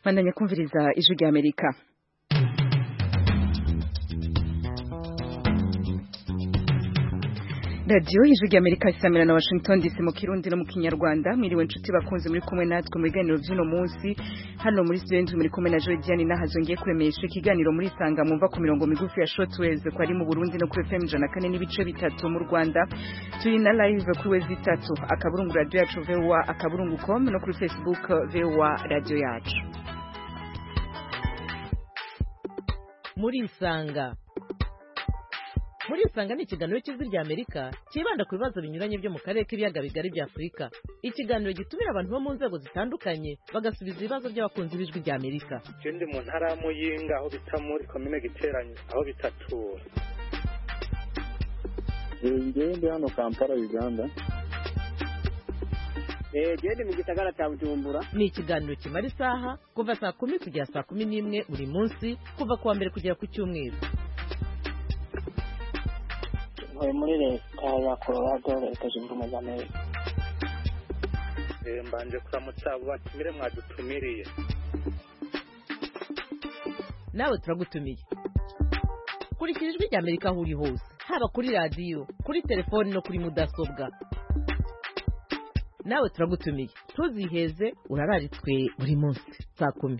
bandanya kumviriza ijwi rya amerika radiyo ijwi rya amerika isamira na washington dc mu kirundi no mu kinyarwanda mwiriwe inshuti bakunze muri kumwe natwe mu biganiro by'uno munsi hano muri studio ndwi muri kumwe na joy diane nahazo ngiye kuremesha ikiganiro muri sanga mwumva ku mirongo migufi ya shortwaves ko ari mu burundi no kuri fm ijana kane n'ibice bitatu mu rwanda turi na live kuri wezi itatu akaburungu radiyo yacu voa akaburungu com no kuri facebook voa radiyo yacu muri isanga muri isanga ni ikiganiro cy'ijwi rya amerika cyibanda ku bibazo binyuranye byo mu karere k'ibiyaga bigari bya afurika ikiganiro gitumira abantu bo mu nzego zitandukanye bagasubiza ibibazo by'abakunzi b'ijwi rya amerika ndi mu ntara ya muyinga aho bita muri komine giteranye aho bitatura ngewe ndi hano kampala uganda gende mu gisagara cya bujumbura ni ikiganiro kimara isaha kuva saa kumi kugera saa kumi n'imwe buri munsi kuva ku wa mbere kugera ku cyumweru ntuye muri leta ya colorado leta zunze ubumwe za amerika mbanje kuramutsa abo batumire mwadutumiriye nawe turagutumiye kurikira ijwi rya amerika aho uri hose haba kuri radiyo kuri telefoni no kuri mudasobwa nawe turagutumiye ntuziheze urararitswe buri munsi saa kumi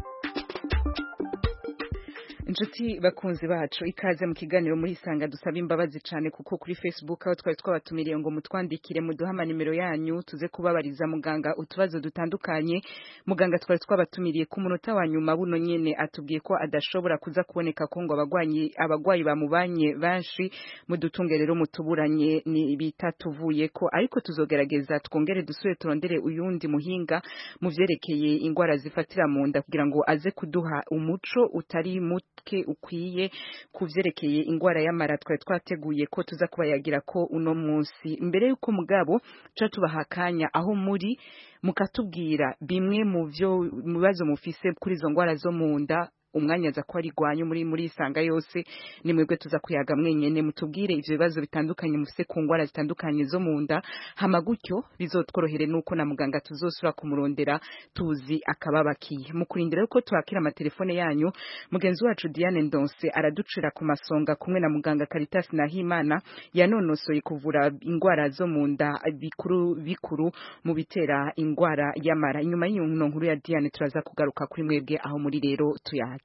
inshuti bakunzi bacu ikaze mu kiganiro muri isanga dusaba imbabazi cyane kuko kuri facebook aho twari twabatumiriye ngo mutwandikire muduhe amanimero yanyu tuze kubabariza muganga utubazo dutandukanye muganga twari twabatumiriye ku munota wa nyuma buno nyene atubwiye ko adashobora kuza kuboneka ko ngo abagwanyi abagwayi bamubanye benshi mudutunge rero mutuburanye ni bitatuvuye ko ariko tuzogerageza twongere dusubire turondere uyundi muhinga mu vyerekeye ingwara zifatira mu nda kugira ngo aze kuduha umuco utari muto ke ukwiye kuvyerekeye ingwara y'amara twari twateguye ko tuza kubayagira ko uno munsi mbere yuko mugabo ca tubaha akanya aho muri mukatubwira bimwe mu vyo mu bibazo mufise kuri izo ngwara zo mu nda umwanya aza ko ari rwanyu muri muri isanga yose ni mwebwe tuza kuyaga mwenyene mutubwire ivyo bibazo bitandukanye mufise ku ngwara zitandukanye zo mu nda hama gutyo bizotworohere nuko na muganga tuzosura kumurondera tuzi akababakiye mu kurindira yuko twakira amatelefone yanyu mugenzi wacu Diane Ndonse araducira ku masonga kumwe na muganga Caritas Nahimana yanonosoye kuvura ingwara zo mu nda bikuru bikuru mu bitera ingwara y'amara inyuma y'iyo nkuru ya Diane turaza kugaruka kuri mwebwe aho muri rero tuyake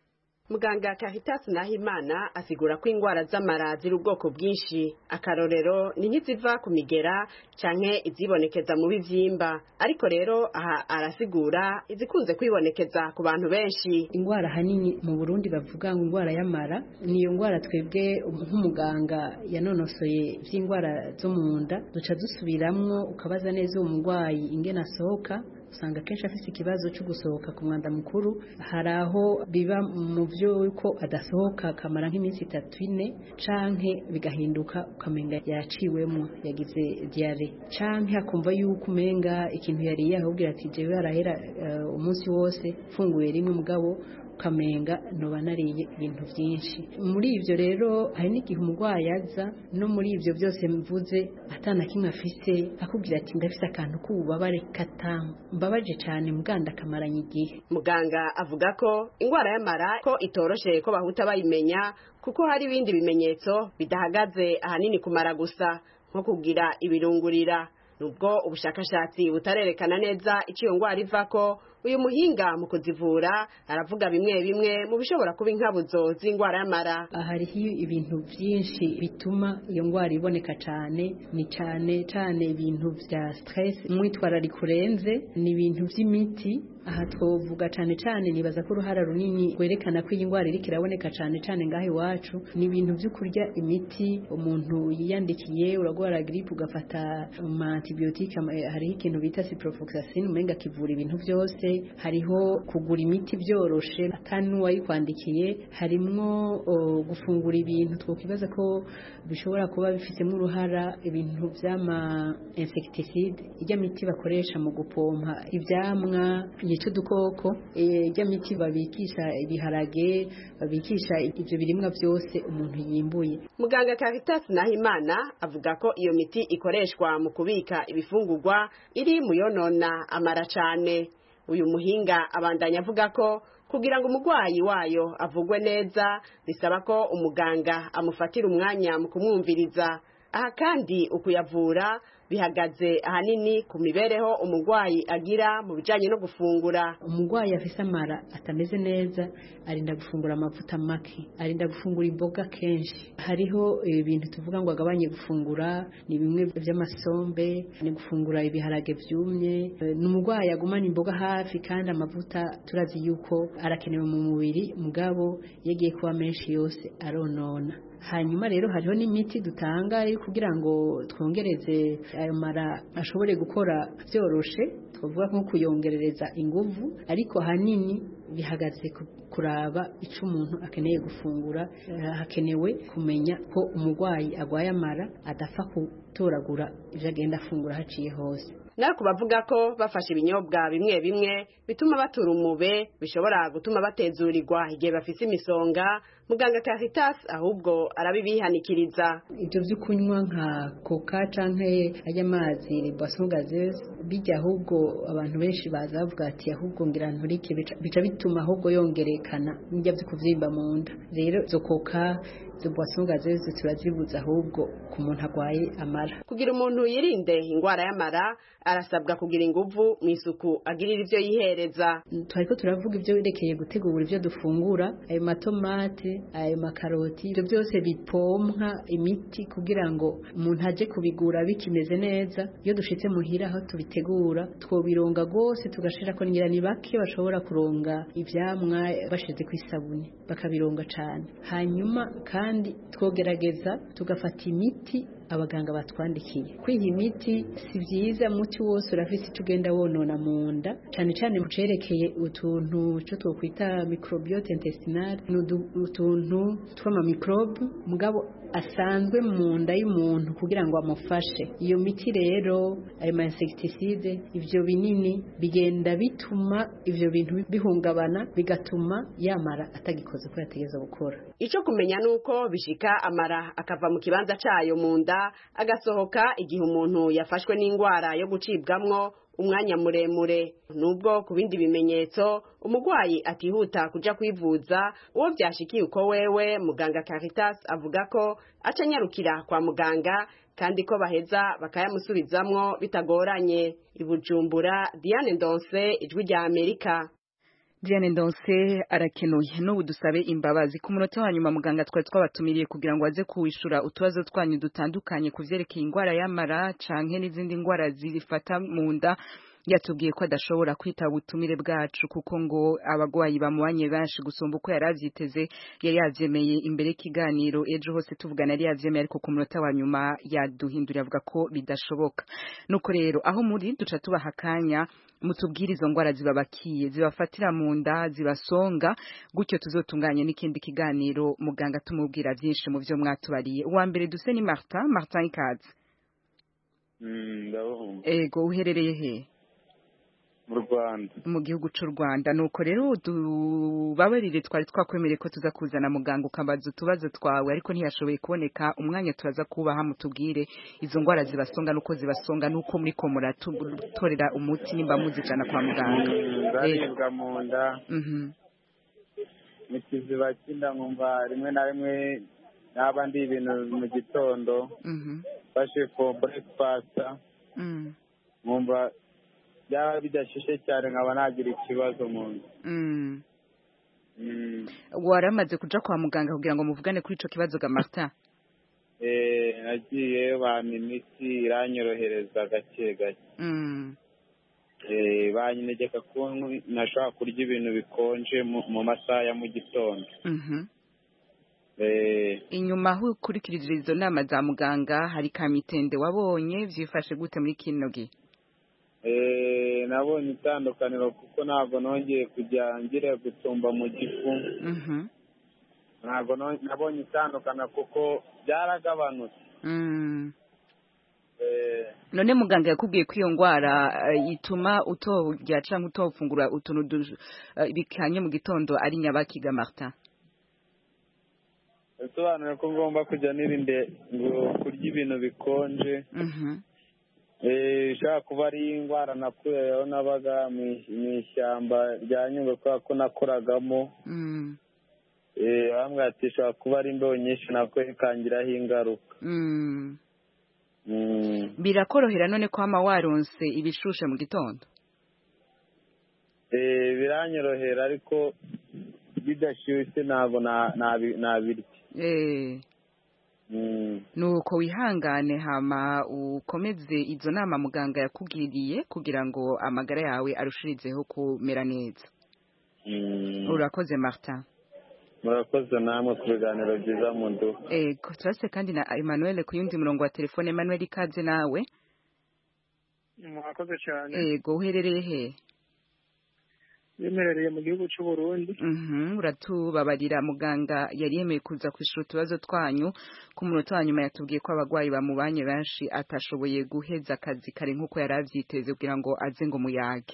muganga Caritas Nahimana asigura ko ingwara z'amara ziri ubwoko bwinshi akarorero ni nk'iziva ku migera canke izibonekeza mu bivyimba ariko rero aha arasigura izikunze kwibonekeza ku bantu benshi ingwara hanini mu Burundi bavuga ngo ingwara y'amara niyo ngwara twebwe nk'umuganga yanonosoye vy'ingwara zo mu nda duca dusubiramwo ukabaza neza uwo mugwayi ingene asohoka usanga kenshi afite ikibazo cyo gusohoka ku mwanda mukuru hari aho biba mu byo ko adasohoka akamara nk'iminsi itatu ine canke bigahinduka ukamenga yaciwemo yagize diare canke akumva yuko umenga ikintu yariye ahubwira ati jewe arahera uh, umunsi wose funguye rimwe mugabo ukamenga noba nariye ibintu byinshi muri ibyo rero hari n'igihe umurwayi aza no muri ibyo byose mvuze atana kimwe afise akubwira ati ndafise akantu k'ububabare katamu mbabaje cyane muganda akamaranye igihe muganga avuga ko indwara y'amara ko itoroshe ko bahuta bayimenya kuko hari ibindi bimenyetso bidahagaze ahanini kumara gusa nko kugira ibirungurira nubwo ubushakashatsi butarerekana neza icyo iyo ndwara ivako uyu muhinga mu kuzivura aravuga bimwe bimwe mu bishobora kuba inkabuzo z'indwara y'amara hariho ibintu byinshi bituma iyo ndwara iboneka cyane ni cyane cyane ibintu bya stress umwitwarariko urenze ni ibintu by'imiti aha twovuga cyane cyane nibaza ko uruhara runini rwerekana ko iyi ndwara iriko iraboneka cyane cyane ngaho iwacu ni ibintu byo kurya imiti umuntu yiyandikiye uragwara gripe ugafata ama antibiotique hariho ikintu bita ciprofloxacin umenga kivura ibintu byose hariho kugura imiti byoroshe atari n'uwayikwandikiye harimwo gufungura ibintu twokwibaza ko bishobora kuba bifitemo uruhara ibintu by'ama insecticide ijya miti bakoresha mu gupompa ibyamwa yica udukoko ijya miti babikisha ibiharage babikisha ibyo birimwa byose umuntu yimbuye muganga Caritas Nahimana avuga ko iyo miti ikoreshwa mu kubika ibifungurwa iri mu yonona amara cyane uyu muhinga abandanya avuga ko kugira ngo umurwayi wayo avugwe neza bisaba ko umuganga amufatira umwanya mu kumwumviriza aha kandi ukuyavura bihagaze ahanini ku mibereho umurwayi agira mu bijyanye no gufungura umurwayi afise amara atameze neza arinda gufungura amavuta make arinda gufungura imboga kenshi hariho ibintu tuvuga ngo agabanye gufungura ni bimwe by'amasombe ni gufungura ibiharage byumye ni umurwayi agumana imboga hafi kandi amavuta turazi yuko arakenewe mu mubiri mugabo yagiye kuba menshi yose aronona hanyuma rero hariho n'imiti dutanga kugira ngo twongereze ayo mara ashobore gukora byoroshe twavuga nko kuyongerereza inguvu ariko ahanini bihagaze kuraba icyo umuntu akeneye gufungura hakenewe kumenya ko umurwayi arwaye amara adapfa gutoragura ibyo agenda afungura haciye hose nawe ku bavuga ko bafashe ibinyobwa bimwe bimwe bituma batura umube bishobora gutuma batezurirwa igihe bafise imisonga muganga Caritas ahubwo arabibihanikiriza ibyo byo kunywa nka coca canke ajya amazi boisson gazeuse bijya ahubwo abantu benshi baza bavuga ati ahubwo ngira nturike bica bituma ahubwo yongerekana n'ijya byo kuvyimba mu nda rero izo coca izo boisson gazeuse turazibuza ahubwo ku muntu arwaye amara kugira umuntu yirinde indwara y'amara arasabwa kugira inguvu mu isuku agirira ibyo yihereza twariko turavuga ibyo berekeye gutegura ibyo dufungura ayo matomate ayo makaroti ibyo byose bipompa imiti kugira ngo umuntu aje kubigura bikimeze neza iyo dushitse muhira aho tubitegura twobironga rwose tugashira ko ngira ni bake bashobora kuronga ivyamwa bashize ku isabune bakabironga cane hanyuma kandi twogerageza tugafata imiti abaganga batwandikiye kwiha imiti si byiza muti wose urafise icyo ugenda wonona mu nda cyane cyane mu cerekeye utuntu cyo twokwita microbiote intestinale ni utuntu tw'amamikrobe mugabo asanzwe mu nda y'umuntu kugira ngo amufashe iyo miti rero ayo ma insecticide ivyo binini bigenda bituma ivyo bintu bihungabana bigatuma yamara atagikoze ko yategeza gukora ico kumenya nuko bishika amara akava mu kibanza cayo mu nda agasohoka igihe umuntu yafashwe n'indwara yo gucibwamwo umwanya muremure nubwo ku bindi bimenyetso umurwayi atihuta kuja kwivuza uwo byashikiye uko wewe muganga Caritas avuga ko aca anyarukira kwa muganga kandi ko baheza bakayamusubizamwo bitagoranye ibujumbura Diane Ndonse ijwi rya Amerika Diane Ndonse arakenuye n'ubu dusabe imbabazi ku munota wa nyuma muganga twari twabatumiriye kugira ngo aze kuwishura utubazo twanyu dutandukanye ku vyerekeye indwara y'amara canke n'izindi ndwara zifata mu nda yatubwiye ko adashobora kwitaba ubutumire bwacu kuko ngo abagwayi bamubanye benshi gusumba uko yari avyiteze yari yavyemeye imbere y'ikiganiro ejo hose tuvugana yari yavyemeye ariko ku munota wa nyuma yaduhinduriye avuga ko bidashoboka nuko rero aho muri duca tubaha akanya mutubwire izo ndwara zibabakiye zibafatira mu nda zibasonga gutyo tuzotunganye n'ikindi kiganiro muganga tumubwira byinshi mu byo mwatubariye uwa mbere duse ni Martin Martin ikaze ego uherereye he mu rwanda mu gihugu cy'u rwanda nuko rero tubabarire twari twakwemereye ko tuza kuzana muganga ukabaza utubazo twawe ariko ntiyashoboye kuboneka umwanya turaza kubaha mutubwire izo ndwara zibasonga nuko zibasonga nuko muri ko muratorera umuti nimba muzijana kwa muganga ndaribwa mu nda mu kiziba cy'inda nkumva rimwe na rimwe naba ndi ibintu mu gitondo fashe for breakfast nkumva byaba bidashishe cyane nkaba nagira ikibazo mu nda waramaze kuja kwa muganga kugira ngo muvugane kuri ico kibazo ga Martin eh nagiye bampa imiti iranyorohereza gake gake eh banyinegeka ko nashobora kurya ibintu bikonje mu masaha ya mu gitondo inyuma aho ukurikirije izo nama za muganga hari kamitende wabonye vyifashe gute muri kino gihe nabonye itandukaniro kuko ntabwo nongeye kujya ngira gutumba mu gifu ntabwo nabonye itandukaniro kuko byaragabanutse none muganga yakubwiye ko iyo ndwara ituma utorya cyangwa utofungura utuntu bikanye mu gitondo ari nyabakiga Martin bisobanuye ko ngomba kujya nirinde ngo kurya ibintu bikonje ishobora kuba ari indwara nakuyeho nabaga mu ishyamba rya nyungwe kubera ko nakoragamo bamwe ati ishobora kuba ari imbeho nyinshi nako ikangiraho ingaruka birakorohera none ko hama waronse ibishushe mu gitondo biranyorohera ariko bidashyushye ntabwo nabirya nuko wihangane hama ukomeze izo nama muganga yakugiriye kugira ngo amagara yawe arushirizeho kumera neza urakoze martin murakoze namwe ku biganiro byiza mu nzu ego turase kandi na emmanuel ku yundi murongo wa telefone emmanuel ikaze nawe murakoze cyane ego uherereye he yemerereye mu gihugu cy'u Burundi uratubabarira muganga yari yemeye kuza kwishura utubazo twanyu ku munota wa nyuma yatubwiye ko abarwayi bamubanye benshi atashoboye guheza akazi kare nk'uko yari abyiteze kugira ngo aze ngo muyage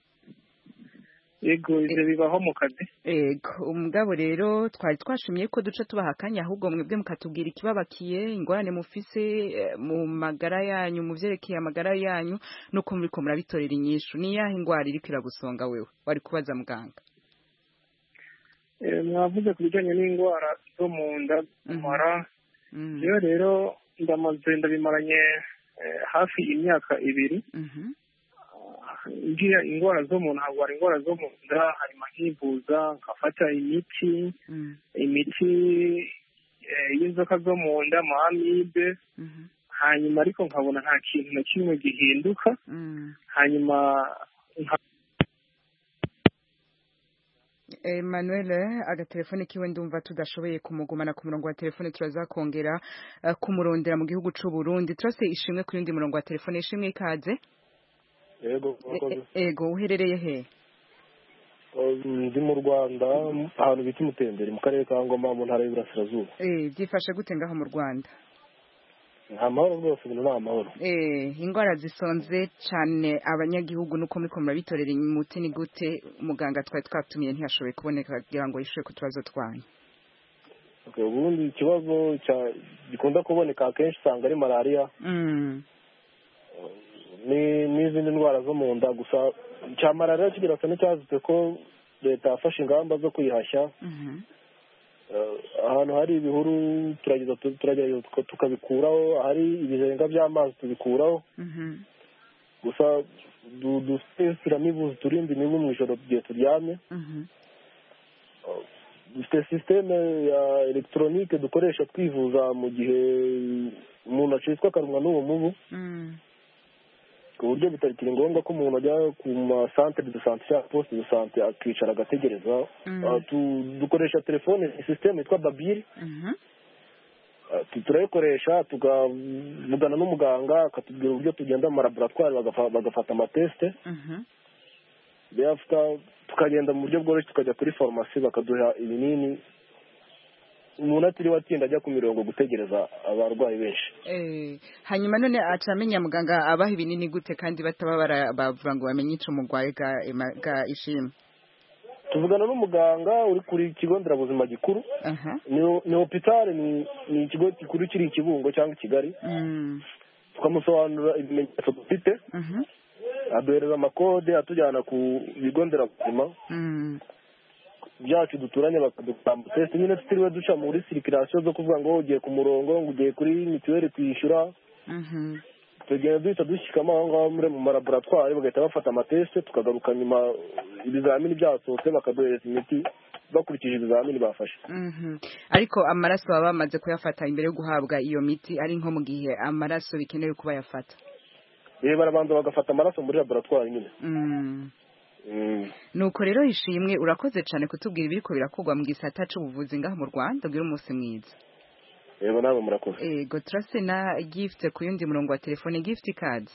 yego ibyo bibaho mu kazi yego umugabo rero twari twashimye ko duce tubaha akanya ahubwo mwebwe mukatubwira ikibabakiye ingorane mufise mu magara yanyu mu byerekeye amagara yanyu nuko muri ko murabitorera inyishu ni yahe indwara iriko iragusonga wewe wari kubaza muganga mwavuze ku bijyanye n'indwara zo mu nda mara iyo rero ndamaze ndabimaranye hafi imyaka ibiri ngira indwara zo mu ntabwo hari indwara zo mu nda harimo nkivuza nkafata imiti imiti y'inzoka zo mu nda amibe hanyuma ariko nkabona nta kintu na kimwe gihinduka hanyuma Emmanuel agatelefone kiwe ndumva tudashoboye kumugumana ku murongo wa telefone turaza kongera kumurondera mu gihugu c'u Burundi turase ishimwe ku yundi murongo wa telefone ishimwe ikaze yego ego uherereye he ndi mu rwanda ahantu bita umutembere mu karere ka ngoma mu ntara y'iburasirazuba byifashe gute ngaho mu rwanda nta mahoro rwose ibintu ni amahoro indwara zisonze cyane abanyagihugu nuko muri murabitorera umuti ni gute muganga twari twatumiye ntiyashoboye kuboneka kugira ngo yishyure ku tubazo twanyu ubundi ikibazo gikunda kuboneka akenshi usanga ari malariya n'izindi ndwara zo mu nda gusa cya malariya kigira cyane cyazitse ko leta yafashe ingamba zo kuyihashya ahantu hari ibihuru turagerageza tukabikuraho ahari ibizenga by'amazi tubikuraho gusa dufite inzitiramibu turinda imibu mu ijoro igihe turyamye dufite sisiteme ya elegitoronike dukoresha twivuza mu gihe umuntu acitswe akarumwa n'uwo mubu ku buryo bitakiri ngombwa ko umuntu ajya ku masantere de sante cyangwa posite de sante akicara agategereza dukoresha telefone sisiteme yitwa babiri turayikoresha tukavugana n'umuganga akatubwira uburyo tugenda mu malaboratwari bagafata amatesite tukagenda mu buryo bworoshye tukajya kuri farumasi bakaduha ibinini umuntu atiriwe atinda ajya ku mirongo gutegereza abarwayi benshi hanyuma none aca amenya muganga abaha ibinini gute kandi bataba bavuga ngo bamenye icyo umurwayi ga ishimwe tuvugana n'umuganga uri kuri kigo nderabuzima gikuru ni hopitale ni ikigo gikuru kiri ikibungo cyangwa i kigali tukamusobanurira ibimenyetso dufite aduhereza amakode atujyana ku bigo nderabuzima byacu duturanye bakadukora amatesite nyine tutiriwe duca muri sirikirasiyo zo kuvuga ngo ugiye ku murongo ngo ugiye kuri mituweli kwishyura tugenda duhita dushyikamo aho ngaho muri mu malaboratwari bagahita bafata amatesite tukagaruka nyuma ibizamini byasohotse bakaduhereza imiti bakurikije ibizamini bafashe ariko amaraso baba bamaze kuyafata imbere yo guhabwa iyo miti ari nko mu gihe amaraso bikenewe kuba yafata barabanza bagafata amaraso muri laboratwari nyine nuko rero ishimwe urakoze cyane kutubwira ibiri birakorwa mu gisata cy'ubuvuzi ngaho mu rwanda ubwira umunsi mwiza yego nawe murakoze yego turase na gifuti ku yundi murongo wa telefone gifuti kadi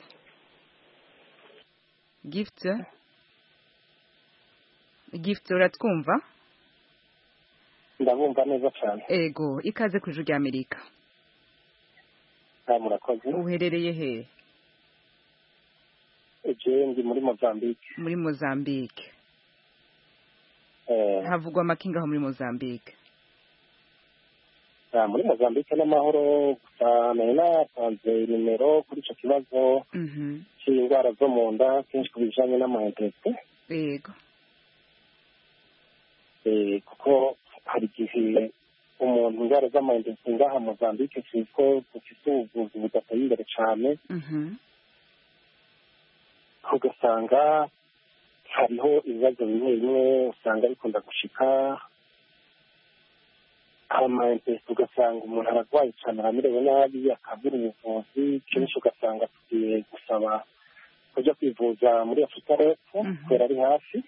gifuti gifuti uratwumva ndabumva neza cyane yego ikaze ku ijuru ry'amerika murakoze uherereye he ejo ndi muri mozambique muri mozambique havugwa amakinga aho muri mozambique muri mozambique n'amahoro gusa nari natanze nimero kuri icyo kibazo cy'indwara zo mu nda kenshi ku bijyanye n'amayinteresi yego kuko hari igihe umuntu indwara z'amayinteresi ngaha mozambique tuzi ko dufite ubuvuzi budateye imbere cyane ugasanga hariho ibibazo bimwe bimwe usanga bikunda gushika amayinteresi ugasanga umuntu ararwaye cyane aramerewe nabi akabura ubuvuzi kenshi ugasanga tugiye gusaba kujya kwivuza muri afurika y'epfo kubera ari hafi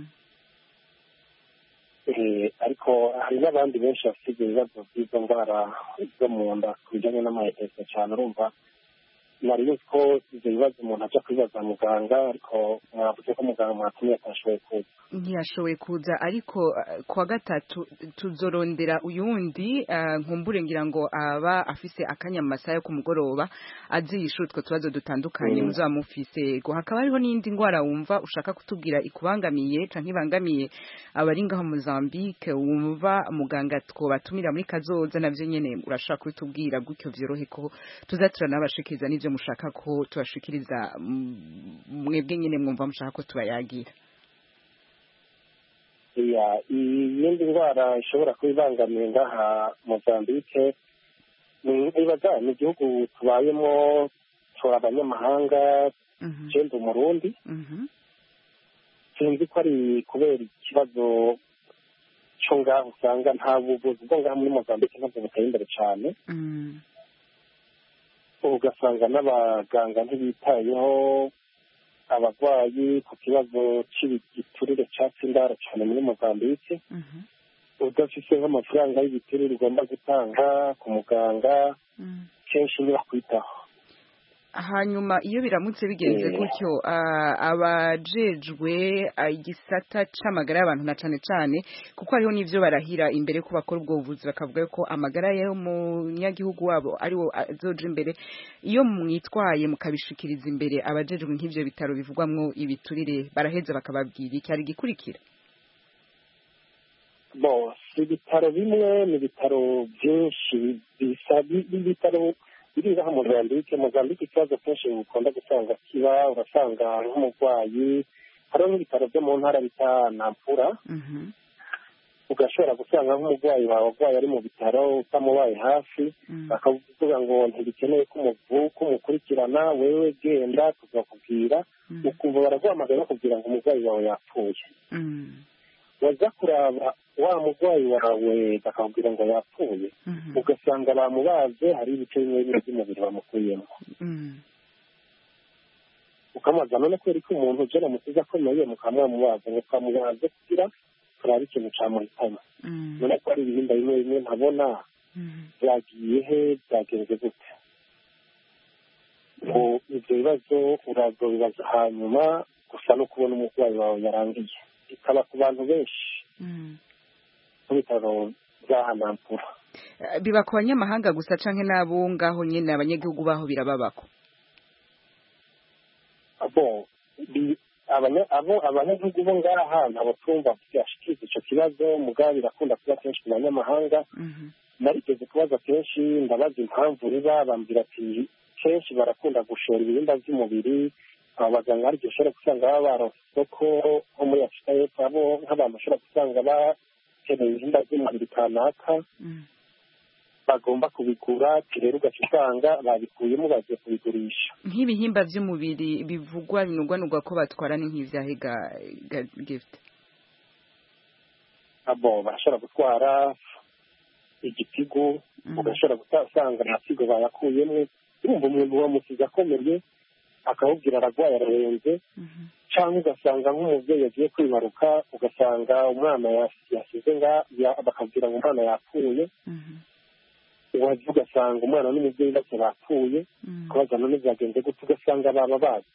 ariko hari n'abandi benshi bafite ibyo bibazo by'izo ndwara zo mu nda ku bijyanye n'amayinteresi cyane urumva nari nzi ko ibyo bibazo umuntu ajya kwibaza muganga ariko mwavuze ko muganga mwatumye atashoboye kuza ntiyashoboye kuza ariko kuwa gatatu tuzorondera uyundi nkumbure ngira ngo aba afise akanya mu masaha yo ku mugoroba aziyisha utwo tubazo dutandukanye muzaba mufise ngo hakaba hariho n'indi ndwara wumva ushaka kutubwira ikubangamiye canke ibangamiye abari ngaho Mozambique wumva muganga twobatumira muri kazoza navyo nyene urashaka kubitubwira gutyo vyorohe ko tuza turanabashikiriza n'ivyo mushaka ko tubashikiriza mwebwe nyene mwumva mushaka ko tubayagira iyindi ndwara ishobora kuba ibangamiye ngaha mozambique nibaza ni igihugu tubayemo tora abanyamahanga genda umurundi sinzi ko ari kubera ikibazo cyo ngaho usanga nta buvuzi bwo ngaha muri mozambique ntabwo buteye imbere cyane ugasanga n'abaganga ntibitayeho abarwayi ku kibazo cy'igiturire cyatsi indaro cyane muri mozambique udafite nk'amafaranga y'igiturire ugomba gutanga ku muganga kenshi ntibakwitaho hanyuma iyo biramutse bigenze gutyo abajejwe igisata c'amagara y'abantu na cane cane kuko hariho n'ivyo barahira imbere ko bakora ubwo buvuzi bakavuga ko amagara y'umunyagihugu wabo ariwo azoja imbere iyo mwitwaye mukabishikiriza imbere abajejwe nk'ivyo bitaro bivugwamwo ibiturire baraheza bakababwira iki hari igikurikira bo si ibitaro bimwe ni ibitaro byinshi bisa ibitaro biri ngaha mozambique mozambique ikibazo kenshi ukunda gusanga kiba urasanga nk'umurwayi hariho n'ibitaro byo mu ntara bita nampura ugashobora gusanga nk'umurwayi wawe urwaye ari mu bitaro utamubaye hafi bakavuga ngo ntibikeneye ko umukurikirana wewe genda tuzakubwira ukumva baraguhamagara bakubwira ngo umurwayi wawe yapfuye waza kuraba wa murwayi wawe bakakubwira ngo yapfuye ugasanga bamubaze hari ibice bimwe bimwe by'umubiri bamukuyemo ukamubaza none kubera ko umuntu uje namusize akomeye mukamwamubaza ngo twamubaze kugira turabe ikintu cyamuhitamo none ko hari ibihimba bimwe bimwe ntabona byagiye he byagenze gute ngo ibyo bibazo uraza bibaza hanyuma gusa no kubona umurwayi wawe yarangiye bikaba ku bantu benshi mu bitaro by'ahanampura biba ku banyamahanga gusa canke n'abo ngaho nyene abanyagihugu baho birababako abo abo abanyagihugu bo ngaha ntabwo tumva byashikiriza ico kibazo mugabo birakunda kuba kenshi ku banyamahanga narigeze kubaza kenshi ndabaza impamvu riba bambwira ati kenshi barakunda gushora ibihimba by'umubiri aba baganga hari igihe ushobora gusanga baba baronse isoko nko muri afurika y'epfo abo nk'abantu bashobora gusanga bakeneye ibihimba by'umubiri kanaka bagomba kubigura rero ugaca usanga babikuyemo bagiye kubigurisha nk'ibihimba by'umubiri bivugwa binugwanugwa ko batwara ni nk'ivyahe ga gift abo barashobora gutwara igitigu ugashobora gusanga nta kigo bayakuyemo urumva umuntu wamusize akomeye akawubwira ararwaye ararenze cyangwa ugasanga nk'umubyeyi yagiye kwibaruka ugasanga umwana yasize bakabwira ngo umwana yapfuye waje ugasanga umwana n'umubyeyi bose bapfuye kubaza none byagenze gute ugasanga baba bazi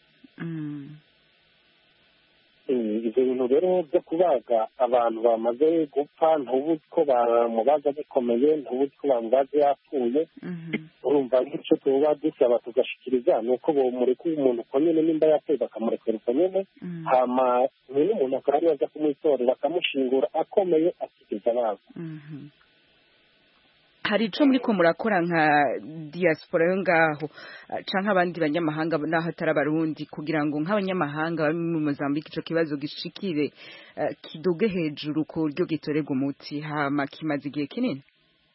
ibyo bintu rero byo kubaga abantu bamaze gupfa ntubuzi ko bamubaza bikomeye ntubuzi ko bamubaza yapfuye urumva nk'icyo tuba dusaba tugashikiriza ni uko bamureka umuntu uko nyine nimba yapfuye bakamurekera uko nyine hama nyine umuntu akaba ariwe aza kumwitorera akamushingura akomeye atigeze abaza hari ico muri ko murakora nka diaspora yo ngaho canke abandi banyamahanga naho atari abarundi kugira ngo nk'abanyamahanga bari muri Mozambique ico kibazo gishikire uh, kiduge hejuru ku buryo gitorerwa umuti hama kimaze igihe kinini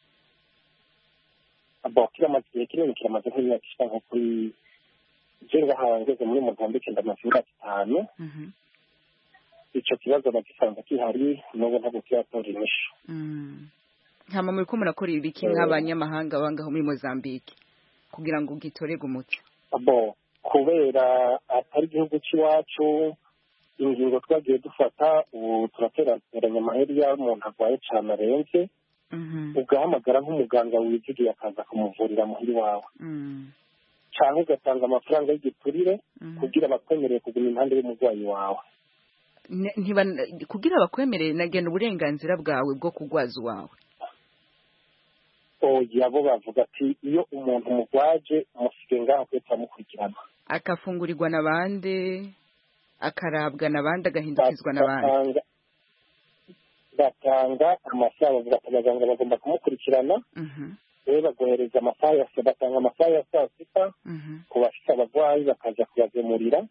bo kiramaze igihe kinini kiramaze nk'imyaka ishika nko kuri je ngaha ngeze muri Mozambique ndamaze imyaka itanu ico kibazo bagisanze kihari n'ubu ntabwo kiratora inyishu hama muri ko murakora ibiki nk'abanyamahanga bangaho muri Mozambique kugira ngo gitorerwe umuti bo kubera atari igihugu cy'iwacu ingingo twagiye dufata ubu turateranya amaheri y'aho umuntu arwaye cyane arenze ugahamagara nk'umuganga wizigiye akaza kumuvurira muhiri wawe cyangwa ugatanga amafaranga y'igiturire kugira bakwemerere kuguma impande y'umurwayi wawe kugira bakwemerere nagena uburenganzira bwawe bwo kugwaza uwawe oya bo bavuga ati iyo umuntu mugwaje musige ngaho kwe turamukurikirana akafungurirwa na bande akarabwa na bande agahindukizwa na bande batanga amasaha bavuga ati abaganga bagomba kumukurikirana rero bagohereza amasaha ya saa batanga amasaha ya saa sita ku bafite abarwayi bakaza kubagemurira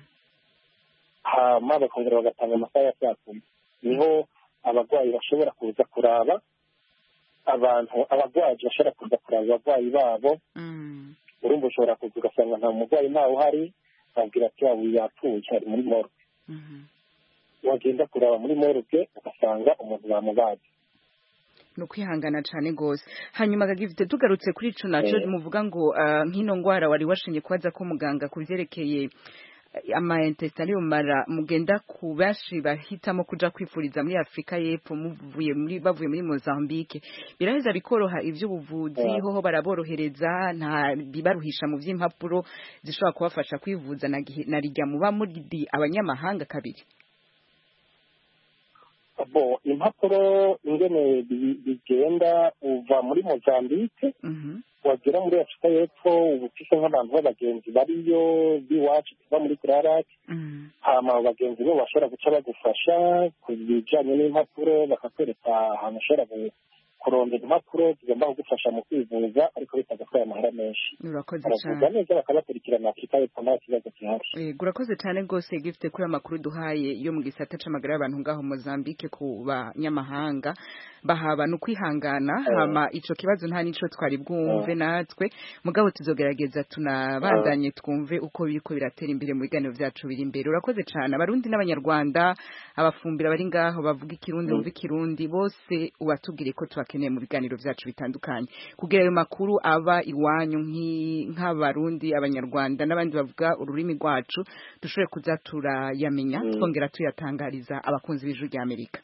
hama bakongera bagatanga amasaha ya saa kumi niho abarwayi bashobora kuza kuraba abantu abarwayi bashobora kuza kuraba abarwayi babo urumva ushobora kuza ugasanga nta murwayi ntawe uhari babwira ati waba yapfuye ari muri morgue wagenda kuraba muri morgue ugasanga umuntu bamubaze ni ukwihangana cyane rwose hanyuma gagifite tugarutse kuri ico naco muvuga ngo nk'ino ngwara wari washinye kubaza ko muganga ku vyerekeye amaintestin mara mugenda ku benshi bahitamo kuja kwifuriza muri Afrika y'Epfo muvuye muri bavuye muri Mozambique biraheza bikoroha ivy'ubuvuzi yeah. hoho baraborohereza nta bibaruhisha mu vy'impapuro zishobora kubafasha kwivuza na, na rijya muba muri abanyamahanga kabiri bo impapuro ingene bigenda uva muri Mozambique mm -hmm. wagera muri afurika y'epfo uba ufise nk'abantu b'abagenzi bariyo b'iwacu tuva muri kurarake hama abo bagenzi bo bashobora guca bagufasha ku bijanye n'impapuro bakakwereka ahantu ushobora kurondera impapuro zigomba kugufasha mu kwivuza ariko bitagatwaye amahera menshi urakoze cyane neza bakabakurikirana afurika y'epfo nta kibazo gihari yego urakoze cyane rwose gifite kuri amakuru duhaye yo mu gisata c'amagara y'abantu ngaho Mozambique ku banyamahanga bahaba no kwihangana hama ico kibazo nta nico twari bwumve natwe mugabo tuzogerageza tunabandanye twumve uko biriko biratera imbere mu biganiro vyacu biri imbere urakoze cyane abarundi n'abanyarwanda abafumbira bari ngaho bavuga ikirundi bumva ikirundi bose ubatubwire ko tubakeneye mu biganiro vyacu bitandukanye kugira ayo makuru aba iwanyu nk'abarundi abanyarwanda n'abandi bavuga ururimi rwacu dushobore kuza turayamenya twongera tuyatangariza abakunzi b'ijuru rya amerika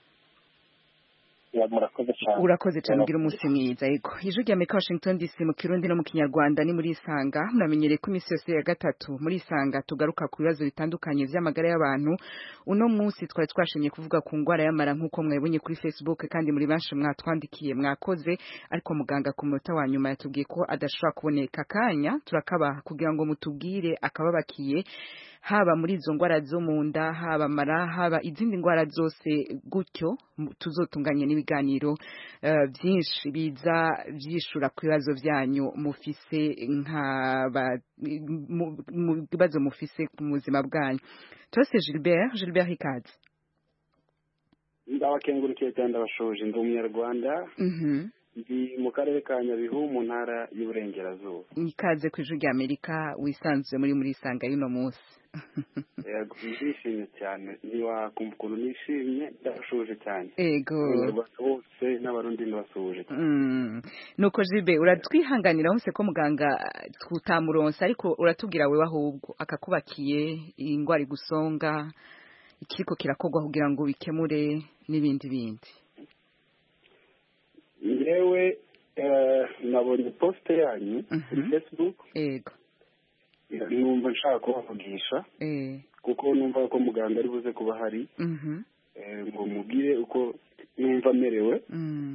urakoze cyane ugira umunsi mwiza yego ijwi rya amerika washington dc mu kirundi no mu kinyarwanda ni muri isanga muramenyereye ko iminsi yose ya gatatu muri isanga tugaruka ku bibazo bitandukanye vy'amagara y'abantu uno munsi twari twashimye kuvuga ku ngwara y'amara nk'uko mwabonye kuri facebook kandi muri benshi mwatwandikiye mwakoze ariko muganga ku munota wa nyuma yatubwiye ko adashobora kuboneka akanya turakabaha kugira ngo mutubwire akababakiye haba muri izo ngwara zo mu nda haba mara haba izindi ngwara zose gutyo tuzotunganye n'ibiganiro uh, byinshi biza byishura ku bibazo byanyu mufise nk'aba mu bibazo mufise ku buzima bwanyu tose Gilbert Gilbert Hikazi ndabakengurukiye cyane ndabashoje ndi umunyarwanda ndi mu karere ka nyabihu mu ntara y'uburengerazuba ikaze ku ijwi rya amerika wisanzuye muri muri isanga y'uno munsi yego ndishimye cyane ntiwakumva ukuntu nishimye ndabashuje cyane yego abanyarwanda bose n'abarundi ndabasuhuje cyane nuko jibe uratwihanganira hose ko muganga tutamuronsa ariko uratubwira wewe ahubwo akakubakiye indwara igusonga ikiriko kirakorwa kugira ngo bikemure n'ibindi bindi ngewe nabonye posite yanyu kuri facebook yego numva nshaka kubavugisha kuko numva ko muganga ari buze kuba hari ngo mubwire uko numva amerewe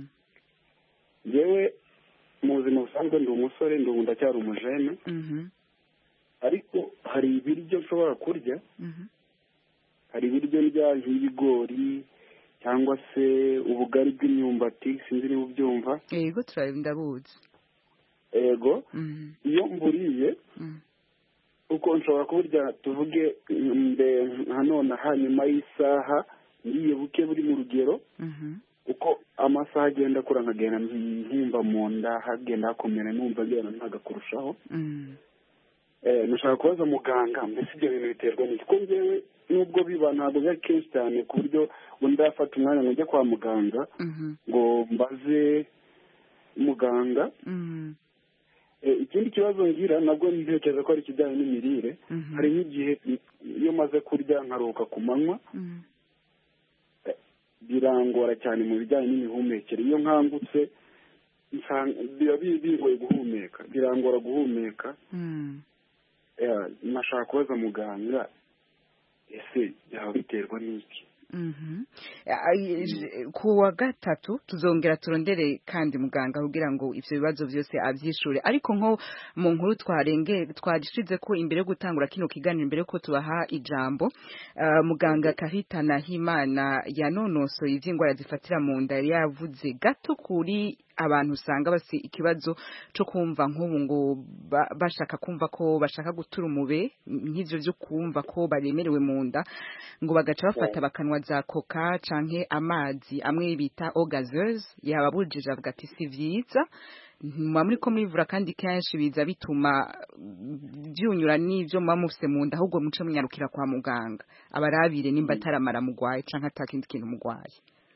ngewe mu buzima busanzwe ndi umusore ndi ubu ndacyari umujene ariko hari ibiryo nshobora kurya hari ibiryo ndya nk'ibigori cyangwa se ubugari bw'imyumbati sinzi niba ubyumva yego ndabuzi yego iyo mburiye uko nshobora kuburya tuvuge nka none hanyuma y'isaha ngiye buke buri mu rugero uko amasaha agenda akura nkagenda nkumva mu nda hagenda hakomera numva agenda ntaga kurushaho nashaka kubaza muganga mbese ibyo bintu biterwa n'iki ko ngewe nubwo biba ntabwo biba kenshi cyane ku buryo undi yafata umwanya ngo ujye kwa muganga ngo mbaze muganga ikindi kibazo ngira nabwo ntekereza ko ari ikijyanye n'imirire hari nk'igihe iyo maze kurya nkaruhuka ku manywa birangora cyane mu bijyanye n'imihumekere iyo nkangutse biba bigoye guhumeka birangora guhumeka nashaka kubaza muganga ese byaba biterwa n'iki ku wa gatatu tuzongera turondere kandi muganga kugira ngo ibyo bibazo byose abyishure ariko nko mu nkuru twarenge twarishize ko imbere yo gutangura kino kiganiro imbere ko tubaha ijambo muganga kahitana himana yanonosoye iby'indwara zifatira mu nda yari yavuze gato kuri abantu usanga basi ikibazo cyo kumva nk'ubu ngo bashaka kumva ko bashaka gutura umube nk'ibyo byo kumva ko baremerewe mu nda ngo bagaca bafata bakanwa za koka canke amazi amwe bita ogazeuse yababujije avuga ati si vyiza muba muri ko mwivura kandi kenshi biza bituma byunyura n'ibyo muba mufise mu nda ahubwo muce munyarukira kwa muganga abarabire nimba ataramara mugwaye canke atakindi kintu mugwaye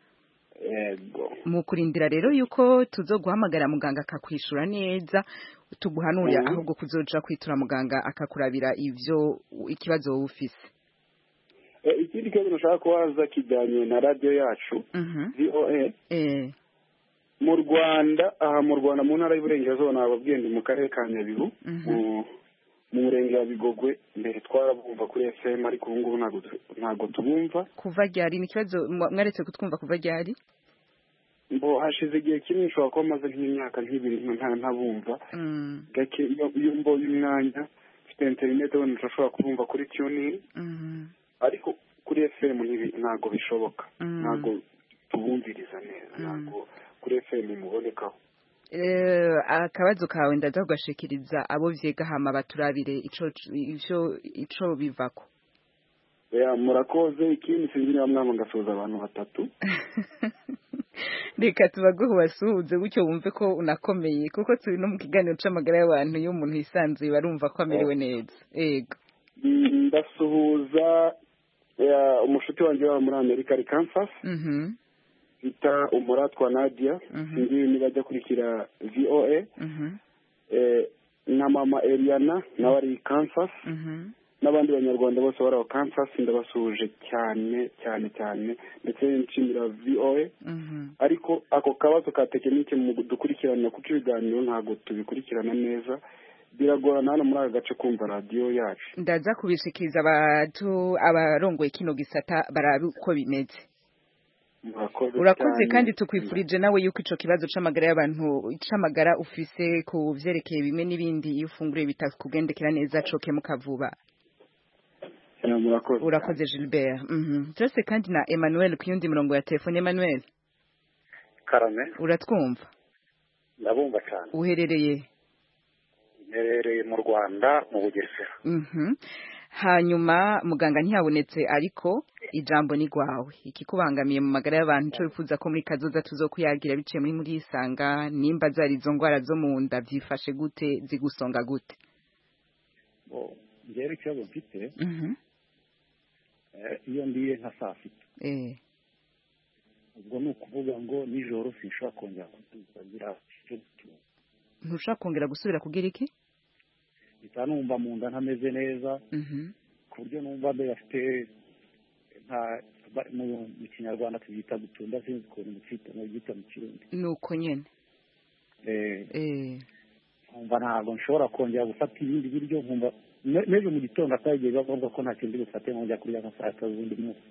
mu kurindira rero yuko tuzoguhamagara muganga akakwishura neza tuguhanurira ahubwo kuzoja kwitura muganga akakurabira ivyo ikibazo wowe ufise ikindi kibazo nashaka kubaza kijyanye na radiyo yacu voa mu rwanda aha mu rwanda mu ntara y'uburengerazuba nababwiye ndi mu karere ka nyabihu mu murenge wa bigogwe mbere twarabumva kuri fm ariko ubu ngubu ntabwo tubumva kuva ryari ni ikibazo mwaretse kutwumva kuva ryari mbo hashize igihe kinini ushobora kuba amaze nk'imyaka nk'ibiri ntabumva gake iyo mbonye umwanya mfite interineti wenda urashobora kubumva kuri tuning ariko kuri fm ntabwo bishoboka ntabwo tubumviriza neza ntabwo kuri fm mubonekaho akabazo kawe ndaza kugashikiriza abo vyega hama baturabire ico ico bivako murakoze ikindi sinzi niba mwama ngasuhuza abantu batatu reka tubaguhe ubasuhuze gutyo wumve ko unakomeye kuko turi no mu kiganiro c'amagara y'abantu iyo umuntu yisanzuye barumva ko amerewe neza yego ndasuhuza umushuti wanjye waba muri amerika ari kansas bita umuratwa nadia sinzi niba ajya kurikira voa na mama eliana nawe ari kansas n'abandi banyarwanda bose bari aho kansas ndabasuhuje cyane cyane cyane ndetse nshimira voa ariko ako kabazo ka tekinike mu dukurikirana kuko ibiganiro ntabwo tubikurikirana neza biragorana hano muri aka gace kumva radiyo yacu ndaza kubishikiriza abatu abarongoye kino gisata barabe uko bimeze urakoze kandi tukwifurije nawe yuko ico kibazo c'amagara y'abantu c'amagara ufise ku vyerekeye bimwe n'ibindi iyo ufunguriye bitakugendekera neza coke mukavuba urakoze Gilbert byose kandi na Emmanuel ku yundi murongo ya telefone Emmanuel karame uratwumva ndabumva cyane uherereye mperereye mu rwanda mu bugesera hanyuma muganga ntiyabonetse ariko ijambo ni rwawe ikikubangamiye mu magara y'abantu icyo wifuza ko muri kazoza tuzokuyagira biciye muri muri isanga nimba zari izo ndwara zo mu nda byifashe gute zigusonga gute ngera ikibazo mfite iyo ndiye nka saa sita ubwo ni ukuvuga ngo nijoro sinshobora kongera kugira ntushobora kongera gusubira kugira iki mpita numva mu nda ntameze neza ku buryo numva mbere afite mu kinyarwanda tubyita gutunda sinzi ukuntu mubyita mu kirundi ni uko nyine nkumva ntabwo nshobora kongera gufata ibindi biryo nkumva n'ejo mu gitondo atagiye bavuga ko nta kindi bufate nkongera kurya nka saa sita z'undi munsi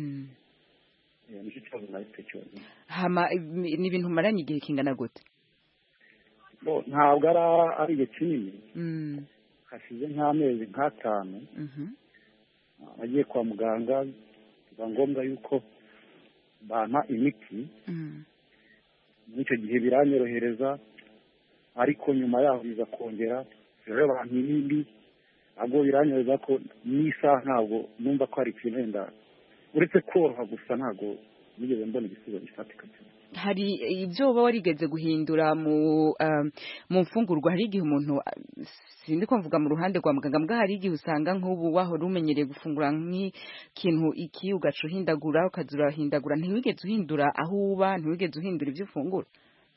nicyo kibazo nahise cyonyine ni ibintu umaranye igihe kingana gute ntabwo ari igihe kinini hashize nk'amezi nk'atanu nagiye kwa muganga biba ngombwa yuko bampa imiti muri icyo gihe biranyorohereza ariko nyuma yaho biza kongera rero abantu ibindi ntabwo biranyorohereza ko n'isaha ntabwo numva ko hari ikintu wenda uretse koroha gusa ntabwo nigeze mbona ibisubizo bifatika hari ibyo uba warigeze guhindura mu mu mfungurwa hari igihe umuntu sindi ko mvuga mu ruhande rwa muganga mbwa hari igihe usanga nk'ubu wahora umenyereye gufungura nk'ikintu iki ugaca uhindagura ukaza urahindagura ntiwigeze uhindura aho uba ntiwigeze uhindura ibyo ufungura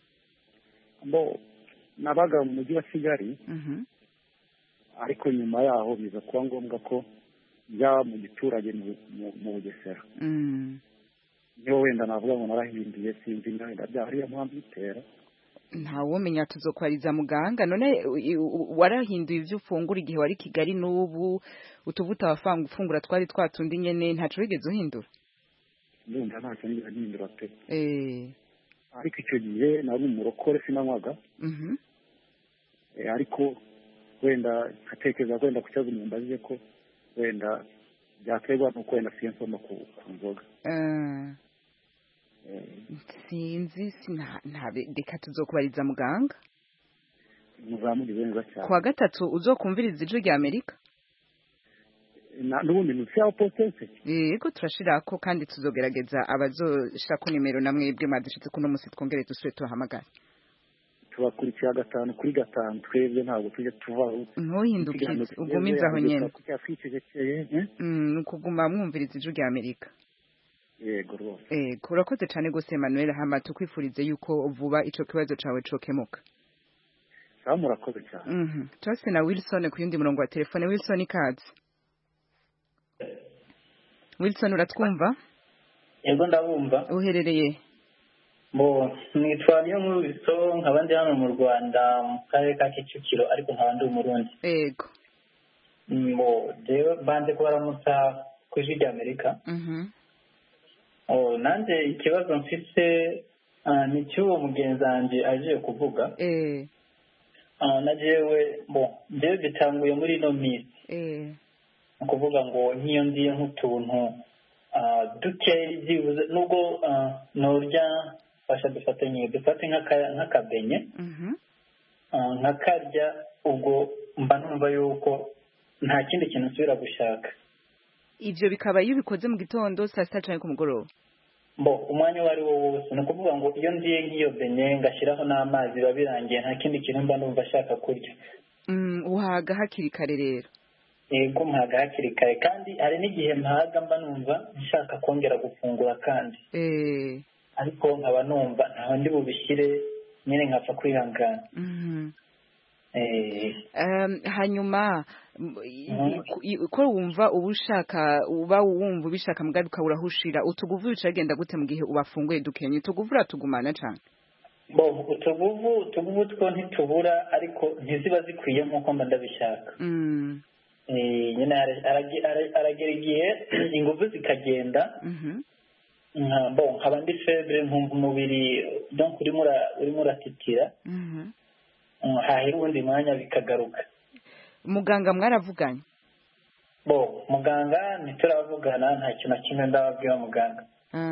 nabaga mu mujyi wa kigali ariko nyuma yaho biza kuba ngombwa ko njya mu giturage mu bugesera niho wenda navuga ngo narahinduye sinzi wenda byahariyo mpamvu itera ntawumenya tuzokwariza muganga none warahinduye ibyo ufungura igihe wari kigali n'ubu utuvuta wafanga ufungura twari twatundi nyene ntaco wigeze uhindura ndumva ntacyo nigeze mpindura pe ariko icyo gihe nari umurokore sinanywaga ariko wenda nkatekereza ko wenda ku kibazo umuntu azize ko wenda byaterwa n'uko wenda siyo nsoma ku nzoga sinzi reka tuzokubariza muganga muzamugize neza cyane kuwa gatatu uzokumviriza ijwi rya amerika n'ubundi ni ya potence yego turashirako kandi tuzogerageza abazoshirako nimero na mwebwe mwadushitse kuno musi twongere dusubire tubahamagara tubakurikira gatanu kuri gatanu twebwe ntabwo tujya tuvaho ntuhindukize ugumize aho nyene ni ukuguma mwumviriza ijwi rya amerika yego rwose yego urakoze cyane rwose Emmanuel hama tukwifurize yuko vuba ico kibazo cawe cokemuka sawa murakoze cyane mhm turase na Wilson ku yundi murongo wa telefone Wilson ikaze Wilson uratwumva yego ndabumva uherereye bo nitwa niyo nkuru biso nkaba ndi hano mu rwanda mu karere ka kicukiro ariko nkaba ndi umurundi yego bo jewe banze kubaramutsa ku ijwi rya amerika nanjye ikibazo mfite ni cy'uwo mugenzi wanjye agiye kuvuga na jewe bo jewe bitanguye muri ino minsi ni ukuvuga ngo nk'iyo ngiye nk'utuntu dukeya byibuze nubwo nturya fasha dufate nyine dufate nk'akabenye nkakarya ubwo mba numva yuko nta kindi kintu nsubira gushaka ibyo bikaba iyo ubikoze mu gitondo saa sita cyangwa ku mugoroba bo umwanya uwo ari wo wose ni ukuvuga ngo iyo ndiye nk'iyo benye ngashyiraho n'amazi biba birangiye nta kindi kintu mba numva ashaka kurya uhaga hakiri kare rero yego mpaga hakiri kare kandi hari n'igihe mpaga mba numva nshaka kongera gufungura kandi ariko nkaba numva ntaho ndi bubishyire nyine nkapfa kwihangana hanyuma ko wumva uba ushaka uba wumva ubishaka mugaruka urahushira utuguvu bicagenda gute mu gihe ubafunguye dukenye utuguvu uratugumana cyane bo utuguvu utuguvu two ntitubura ariko ntiziba zikwiye nk'uko mba ndabishaka nyine aragera igihe ingufu zikagenda bo nkaba ndi febure nkumva umubiri urimo uratitira hahera uwundi mwanya bikagaruka muganga mwaravuganye bo muganga ntituravugana nta kintu na kimwe ndababwira muganga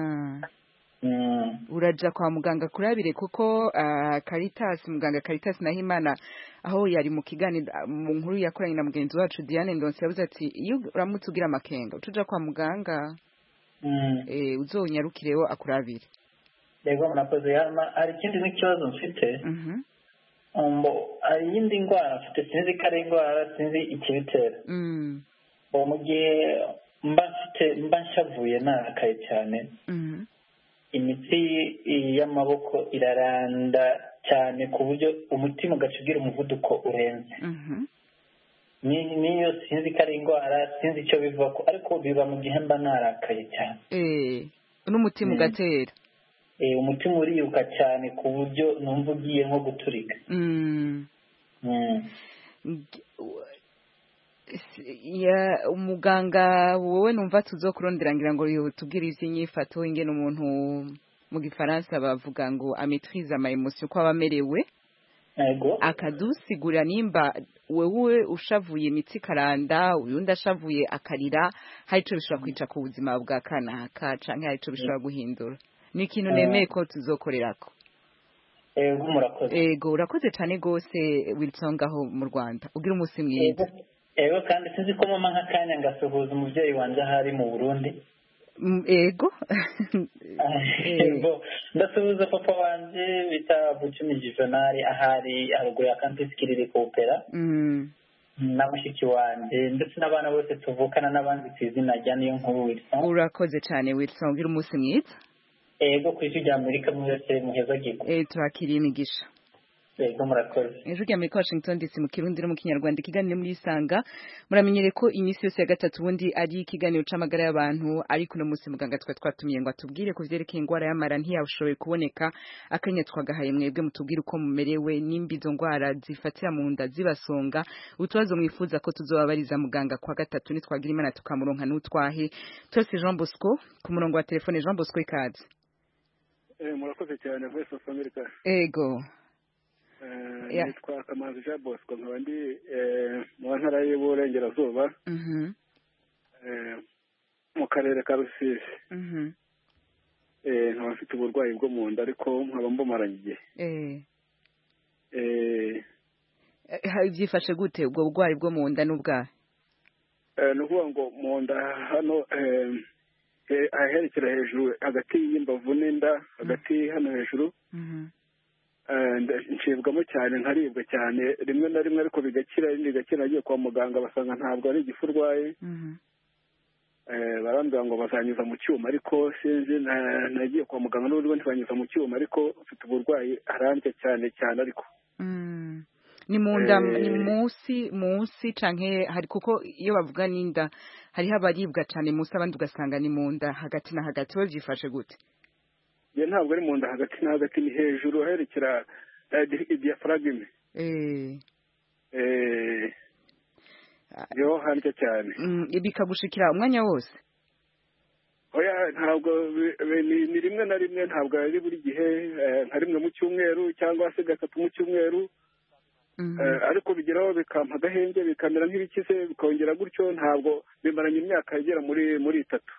uraja kwa muganga kurabire kuko Caritas muganga Caritas Nahimana aho yari mu kiganiro mu nkuru yakoranye na mugenzi wacu Diane Ndonse yavuze ati iyo uramutse ugira amakenga utuja kwa muganga eh uzonyarukireho akurabire yego murakoze hari ikindi n'ikibazo mfite ngo hari iyindi ndwara mfite sinzi ko ari indwara sinzi ikibitera mu gihe mba mfite mba nshavuye narakaye cyane imitsi y'amaboko iraranda cyane ku buryo umutima ugaca ugira umuvuduko urenze n'iyo sinzi ko ari indwara sinzi icyo biva ko ariko biba mu gihe mba narakaye cyane n'umutima ugatera umutima uriruka cyane ku buryo numva ugiye nko guturika umuganga wowe numva tuzokurondera ngira ngo tubwire iby'inyifato ingene umuntu mu gifaransa bavuga ngo ametrize ama emotion ko aba amerewe akadusigurira nimba wewe ushavuye imitsi karanda uyundi ashavuye akarira hari ico bishobora kwica ku buzima bwa kanaka canke hari ico bishobora guhindura ni ikintu nemeye ko tuzokorerako ego murakoze ego urakoze cyane rwose wilson ngaho mu rwanda ugira umunsi mwiza ego kandi sinzi ko mama nk'akanya ngasuhuza umubyeyi wanjye ahari mu burundi ego ego ndasuhuza papa wanjye bita bucumi juvenali ahari haruguru ya kampisi kiriri kopera na mushiki wanjye ndetse n'abana bose tuvukana n'abandi ku izina rya niyo nkuru wilson urakoze cyane wilson ugira umunsi mwiza ego ku isi rya amerika mwese muheza gigo turakiriye imigisha ego murakoze ejo rya amerika washington dc mu kirundi no mu kinyarwanda ikiganiro muri isanga muramenyere ko iminsi yose ya gatatu ubundi ari ikiganiro c'amagara y'abantu ariko uno munsi muganga twa twatumiye ngo atubwire ku vyerekeye ingwara y'amara ntiyashoboye kuboneka akanya twagahaye mwebwe mutubwire uko mumerewe nimba izo ngwara zifatira mu nda zibasonga utubazo mwifuza ko tuzobabariza muganga kwa gatatu nitwagira imana tukamuronka n'utwahe twese jean bosco ku murongo wa telefone jean bosco ikaze murakoze cyane voice of america ego nitwa kamanzi jean bosco nkaba ndi mu ntara y'uburengerazuba mu karere ka rusizi nkaba mfite uburwayi bwo mu nda ariko nkaba mbumaranye igihe byifashe gute ubwo burwayi bwo mu nda n'ubwahe ni ukuvuga ngo mu nda hano aherekera hejuru hagati y'imbavu n'inda hagati hano hejuru ncibwamo cyane nkaribwa cyane rimwe na rimwe ariko bigakira irindi bigakira nagiye kwa muganga basanga ntabwo ari igifu urwaye barambwira ngo bazanyuza mu cyuma ariko sinzi nagiye kwa muganga n'ubundi ntibanyuza mu cyuma ariko mfite uburwayi arambye cyane cyane ariko ni mu nda ni munsi munsi canke hari kuko iyo bavuga n'inda hariho abaribwa cyane munsi abandi ugasanga ni mu nda hagati na hagati we byifashe gute ye ntabwo ari mu nda hagati na hagati ni hejuru aherekera diyafaragime yo harya cyane bikagushikira umwanya wose oya ntabwo ni rimwe na rimwe ntabwo ari buri gihe nka rimwe mu cyumweru cyangwa se gatatu mu cyumweru ariko bigeraho bikampa agahenge bikamera nk'ibikize bikongera gutyo ntabwo bimaranye imyaka igera muri muri itatu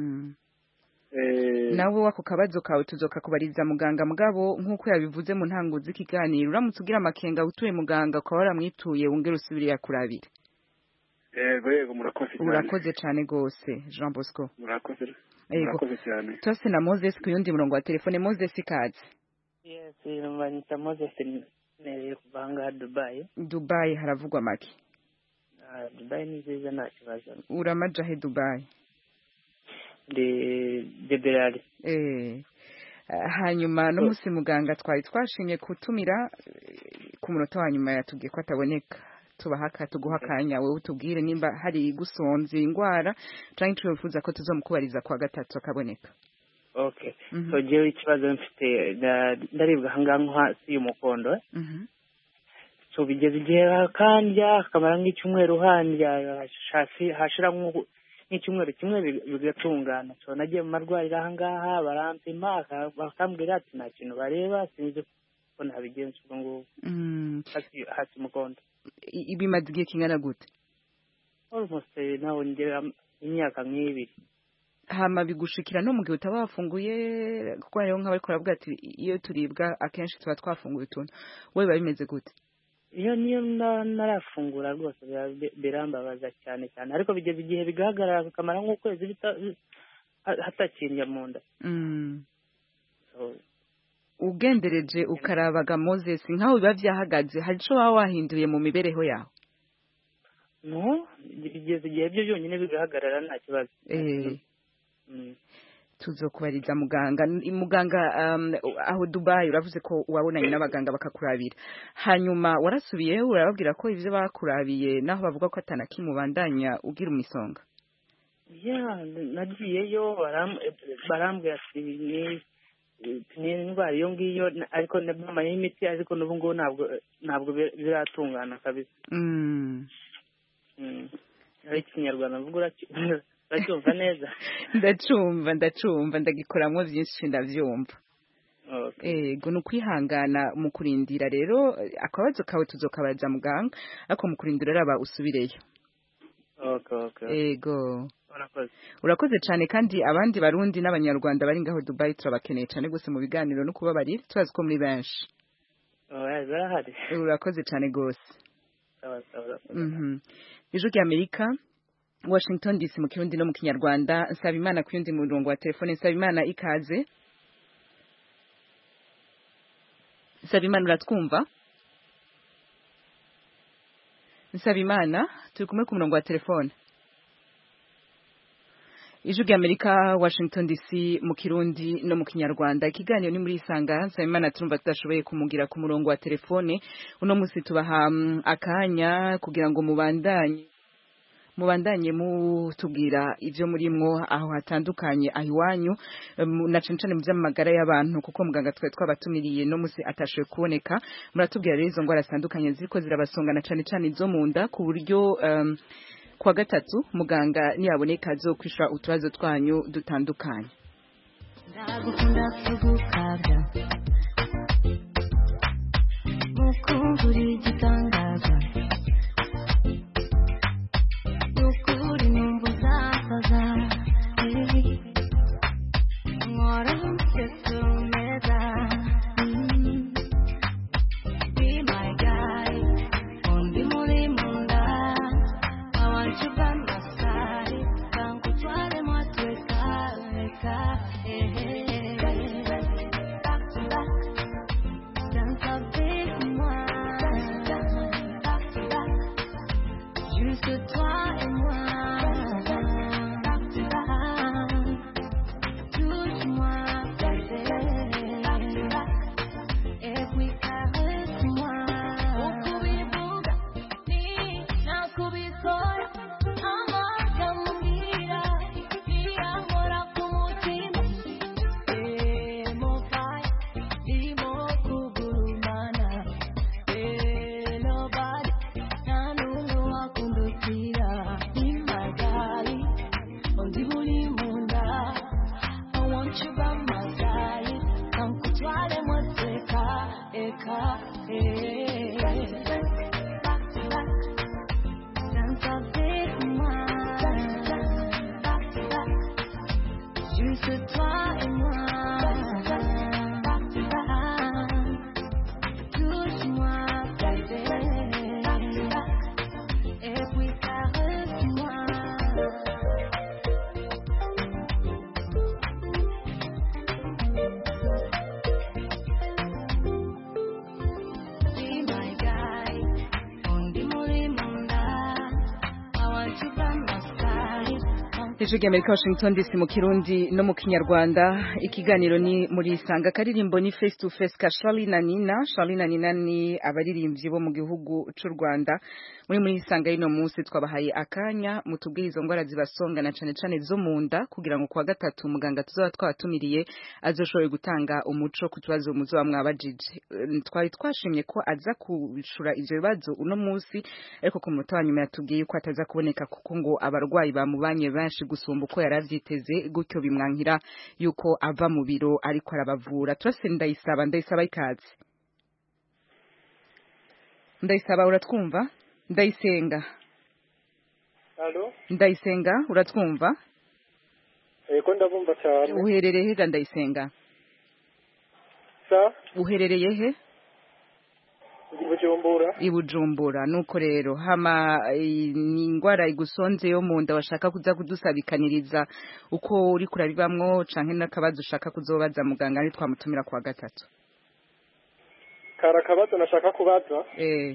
nawe wako kabazo kawe tuzoka kubariza muganga mugabo nk'uko yabivuze mu ntango z'ikiganiro uramutse ugira amakenga utuye muganga ukaba waramwituye wongere usubire yakurabire yego yego murakoze cyane urakoze cyane rwose jean bosco murakoze murakoze cyane tose na moses ku yundi murongo wa telefone moses ikaze yes banyita moses nereye kuva ahangaha dubayi dubayi haravugwa make dubayi ni nziza nta kibazo uramaja he dubayi ndi deberari eh hanyuma n'umunsi muganga twari twashimye kutumira ku munota wa nyuma yatubwiye ko ataboneka tubahaka tuguha akanya wowe utubwire nimba hari gusonza indwara cyangwa twifuza ko tuzamukubariza kwa gatatu akaboneka okay so jewe ikibazo mfite ndaribwa ahangaha nko hasi y'umukondo so bigeze igihe kandya kamara nk'icyumweru handya hashira nk'icyumweru kimwe bigatungana so nagiye mu marwariro ahangaha barampima bakambwira ati nta kintu bareba sinzi ko nabigenza ubwo ngubwo hasi umukondo bimaze igihe kingana gute almost nawe ngera imyaka nk'ibiri hama bigushikira no mu gihe utaba wafunguye kuko hariho nk'abari kuravuga ati iyo turibwa akenshi tuba twafunguye utuntu wowe biba bimeze gute iyo niyo narafungura rwose birambabaza cyane cyane ariko bigeze igihe bigahagarara bikamara nk'ukwezi hatakindya mu nda ugendereje ukarabaga moses nk'aho biba byahagaze hari icyo waba wahinduye mu mibereho yawe no bigeze igihe byo byonyine bigahagarara nta kibazo tuzokubariza muganga muganga aho dubayi uravuze ko wabonanye n'abaganga bakakurabira hanyuma warasubiyeho urababwira ko ibyo bakurabiye naho bavuga ko atanakimubandanya ugira umisonga nagiyeyo barambwira ati ni indwara iyo ngiyo ariko bamayeho imiti ariko n'ubu ngubu ntabwo ntabwo biratungana kabisa ikinyarwanda mvuga uracyumva neza ndacumva ndacumva ndagikoramo byinshi ndabyumva ego ni ukwihangana mu kurindira rero akabazo kawe tuzokabaza muganga ariko mu kurindira raba usubireyo ego urakoze cyane kandi abandi barundi n'abanyarwanda bari ngaho dubayi turabakeneye cyane gusa mu biganiro no kubabarira turazi ko muri benshi urakoze cyane rwose ijwi ry'amerika washington dc mu kirundi no mu kinyarwanda nsaba imana ku yundi murongo wa telefone nsaba imana ikaze nsaba imana uratwumva nsaba imana turi kumwe ku murongo wa telefone ijwi ry'amerika washington dc mu kirundi no mu kinyarwanda ikiganiro ni muri isanga nsaba imana turumva tudashoboye kumugira ku murongo wa telefone uno munsi tubaha akanya kugira ngo mubandanye mubandanye mutubwira ibyo murimwo aho hatandukanye aho iwanyu na cane cane mu by'amagara y'abantu kuko muganga twari twabatumiriye no musi atashoboye kuboneka muratubwira rero izo ndwara zitandukanye ziriko zirabasonga na cane cane izo mu nda ku buryo um, kwa gatatu muganga niyaboneka azokwishura utubazo twanyu dutandukanye ndagukunda kugukabya mukunguri igitangaza ukuri numva uzasaza nkora umusetso meza be my guy undi muri munda I want you by my side kankutwaremo tweka reka back to back dance avec moi back to back juste toi et moi back to back touche-moi bébé back to back et puis caresse-moi ukubivuga ni nakubikora amagamubwira iyahora ku mutima emo fire irimo kugurumana Eh, nobody nta n'umwe wakundukira impagali undi buri mu nda I want you by my side kankutware moteka eka eh. Back to back. Dance avec moi. Back to back. Juste toi et moi. Back to back. Touche-moi, bébé. Back to back. Et puis caresse-moi. Be my guy. Undi muri munda. I want you by my side. ijwi ry'amerika washington dc mu kirundi no mu kinyarwanda ikiganiro ni muri isanga akaririmbo ni face to face ka charlie na nina charlie na nina ni abaririmbyi bo mu gihugu cy'u rwanda muri muri isanga y'ino munsi twabahaye akanya mutubwire izo ndwara zibasonga na cane cane zo mu nda kugira ngo kuwa gatatu muganga tuzaba twabatumiriye azoshoboye gutanga umuco ku kibazo muzoba mwabajije Eh, twari twashimye ko aza kushura ivyo bibazo uno munsi ariko ku munota wa nyuma yatubwiye ko ataza kuboneka kuko ngo abarwayi bamubanye benshi gusumba uko yari avyiteze gutyo bimwankira yuko ava mu biro ariko arabavura turase ndayisaba ndayisaba ikaze ndayisaba uratwumva ndayisenga Halo? ndayisenga uratwumva Ego ndabumva cyane. uherereye he ga ndayisenga Sa? uherereye he Ndi Bujumbura. i bujumbura nuko rero hama eh, ni ingwara igusonze yo mu nda bashaka kuza kudusabikaniriza uko uri kurabibamwo canke n'akabazo ushaka kuzobaza muganga ari twamutumira kuwa gatatu Kara akabazo nashaka kubaza. eh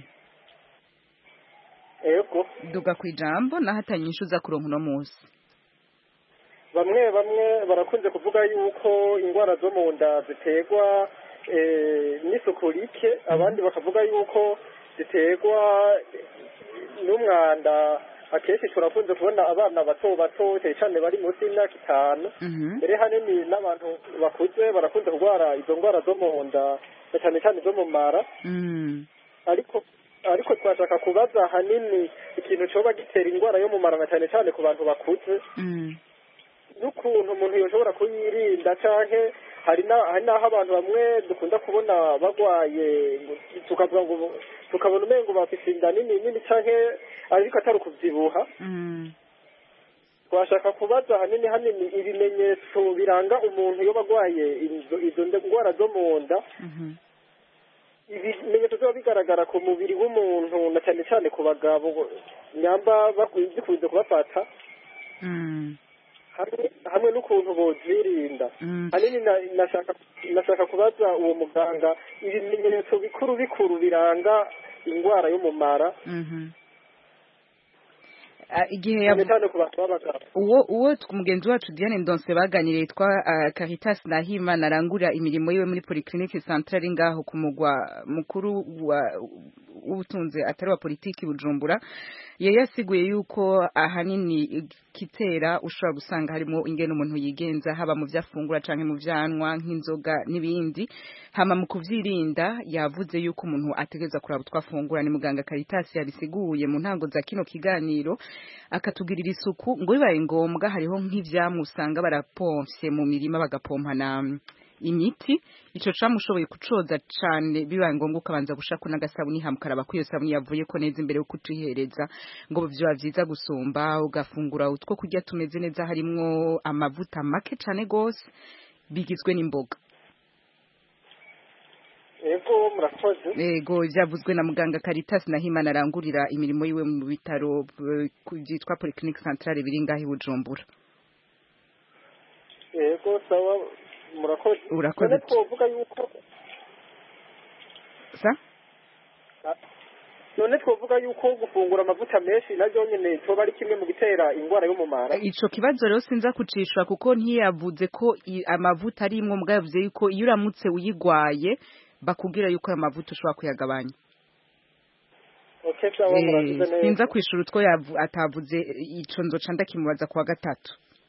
Ego. duga kwijambo nahatanye inyishu za kuronka uno munsi Bamwe bamwe barakunze kuvuga yuko indwara zo mu nda ziterwa eh, n'isuku rike abandi bakavuga yuko ziterwa n'umwanda akenshi turakunze kubona abana bato bato cyane cyane bari munsi y'imyaka itanu mbere hanini n'abantu bakuze barakunze kurwara izo ndwara zo mu nda na cyane cyane zo mu mara ariko ariko twashaka kubaza ahanini ikintu cyoba gitera indwara yo mu mara na cyane cyane ku bantu bakuze n'ukuntu umuntu yoshobora kuyirinda canke hari na- hari n'aho abantu bamwe dukunda kubona bagwaye tukavuga ngo tukabona umengo bafise inda nini nini canke ariko atari ukuvyibuha twashaka kubaza hanini hanini ibimenyetso biranga umuntu iyo bagwaye izo izo ndwara zo mu nda ibimenyetso biba bigaragara ku mubiri w'umuntu na cyane cyane ku bagabo nyamba bakwi- bikunze kubafata hamwe hamwe n'ukuntu bozirinda hanini na- nashaka nashaka kubaza uwo muganga ibimenyetso bikuru bikuru biranga indwara yo mu mara Ah, igihe cyane yavu- cyane ku bantu b'abagabo uwo uwo tw- mugenzi wacu Diane Ndonse baganiriye yitwa uh, Caritas Nahimana arangura imirimo yiwe muri Polyclinique Centrale ngaho ku mugwa mukuru wa- w'ubutunzi atari wa politiki Bujumbura yari yasiguye yuko ahanini kitera ushobora gusanga harimo ingene umuntu yigenza haba mu vyafungura canke mu vyanwa nk'inzoga n'ibindi hama mu kuvyirinda yavuze yuko umuntu ategereza kuraba utwafungura ni muganga Caritas yabisiguye mu ntango za kino kiganiro akatugirira isuku ngo bibaye ngombwa hariho nk'ivyamwe usanga barapomfye mu mirima bagapompana imiti ico camushoboye kucoza cane bibaye ngombwa ukabanza gushaka n'agasabuni hama ukaraba ko iyo sabuni yavuye ko neza imbere yo kucihereza ngo vyoba vyiza gusumba ugafungura utwo kurya tumeze neza harimwo amavuta make cane gose bigizwe n'imboga ego murakoze Ego vyavuzwe na muganga Caritas Nahimana arangurira imirimo yiwe mu bitaro eh, ku- vyitwa Polyclinique Centrale biri ngaho i Bujumbura. ego sawa murakoze Urakoze none twovuga yuko Sa? none twovuga yuko gufungura amavuta menshi naryo nyene coba ari kimwe mu gitera indwara yo mu mara Ico kibazo rero sinza kucishwa kuko ntiyavuze ko i- amavuta ari imwe mugabo yavuze yuko iyo uramutse uyigwaye bakubwira yuko ayo mavuta ushobora kuyagabanya. okay sawa Eh, murakoze neza sinza kwishura utwo yavu- atavuze ico nzoca ndakimubaza kuwa gatatu.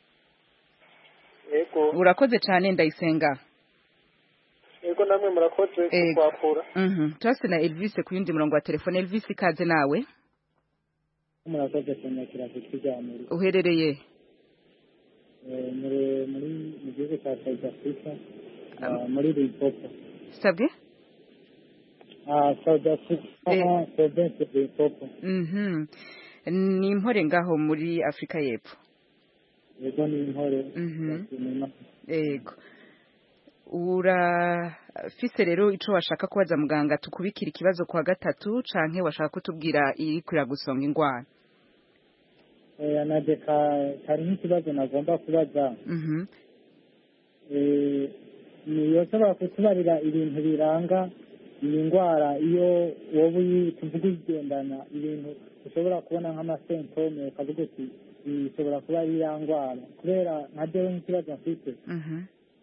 ego Urakoze cane ndayisenga. ego namwe murakoze Ego. kukwakura Mhm. Turase na Elvis ku yundi murongo wa telefone. Elvis ikaze nawe. murakoze kunyakira ku kiganiro Uherereye Eh, muri muri mu gihugu cya south africa ah, muri limpopo sabwe? Ah, south africa Eh. province ya limpopo Mhm. Ni impore ngaho muri Afrika y'Epfo. yego ni intore Mhm. Imana. Ego. Urafise rero ico washaka kubaza muganga tukubikira ikibazo kwa gatatu canke washaka kutubwira iri kurira gusonga ingwara. Eh, anadeka hari nk'ikibazo nagomba kubaza Mhm. Eh, ni yoshobora kutubarira ibintu biranga iyi ndwara iyo wowe uyi- tuvuga uyigendana ibintu ushobora kubona nk'amasentome ukavuga uti iyi ishobora kuba ari ya ndwara kubera nka jewe nk'ikibazo mfite Mhm.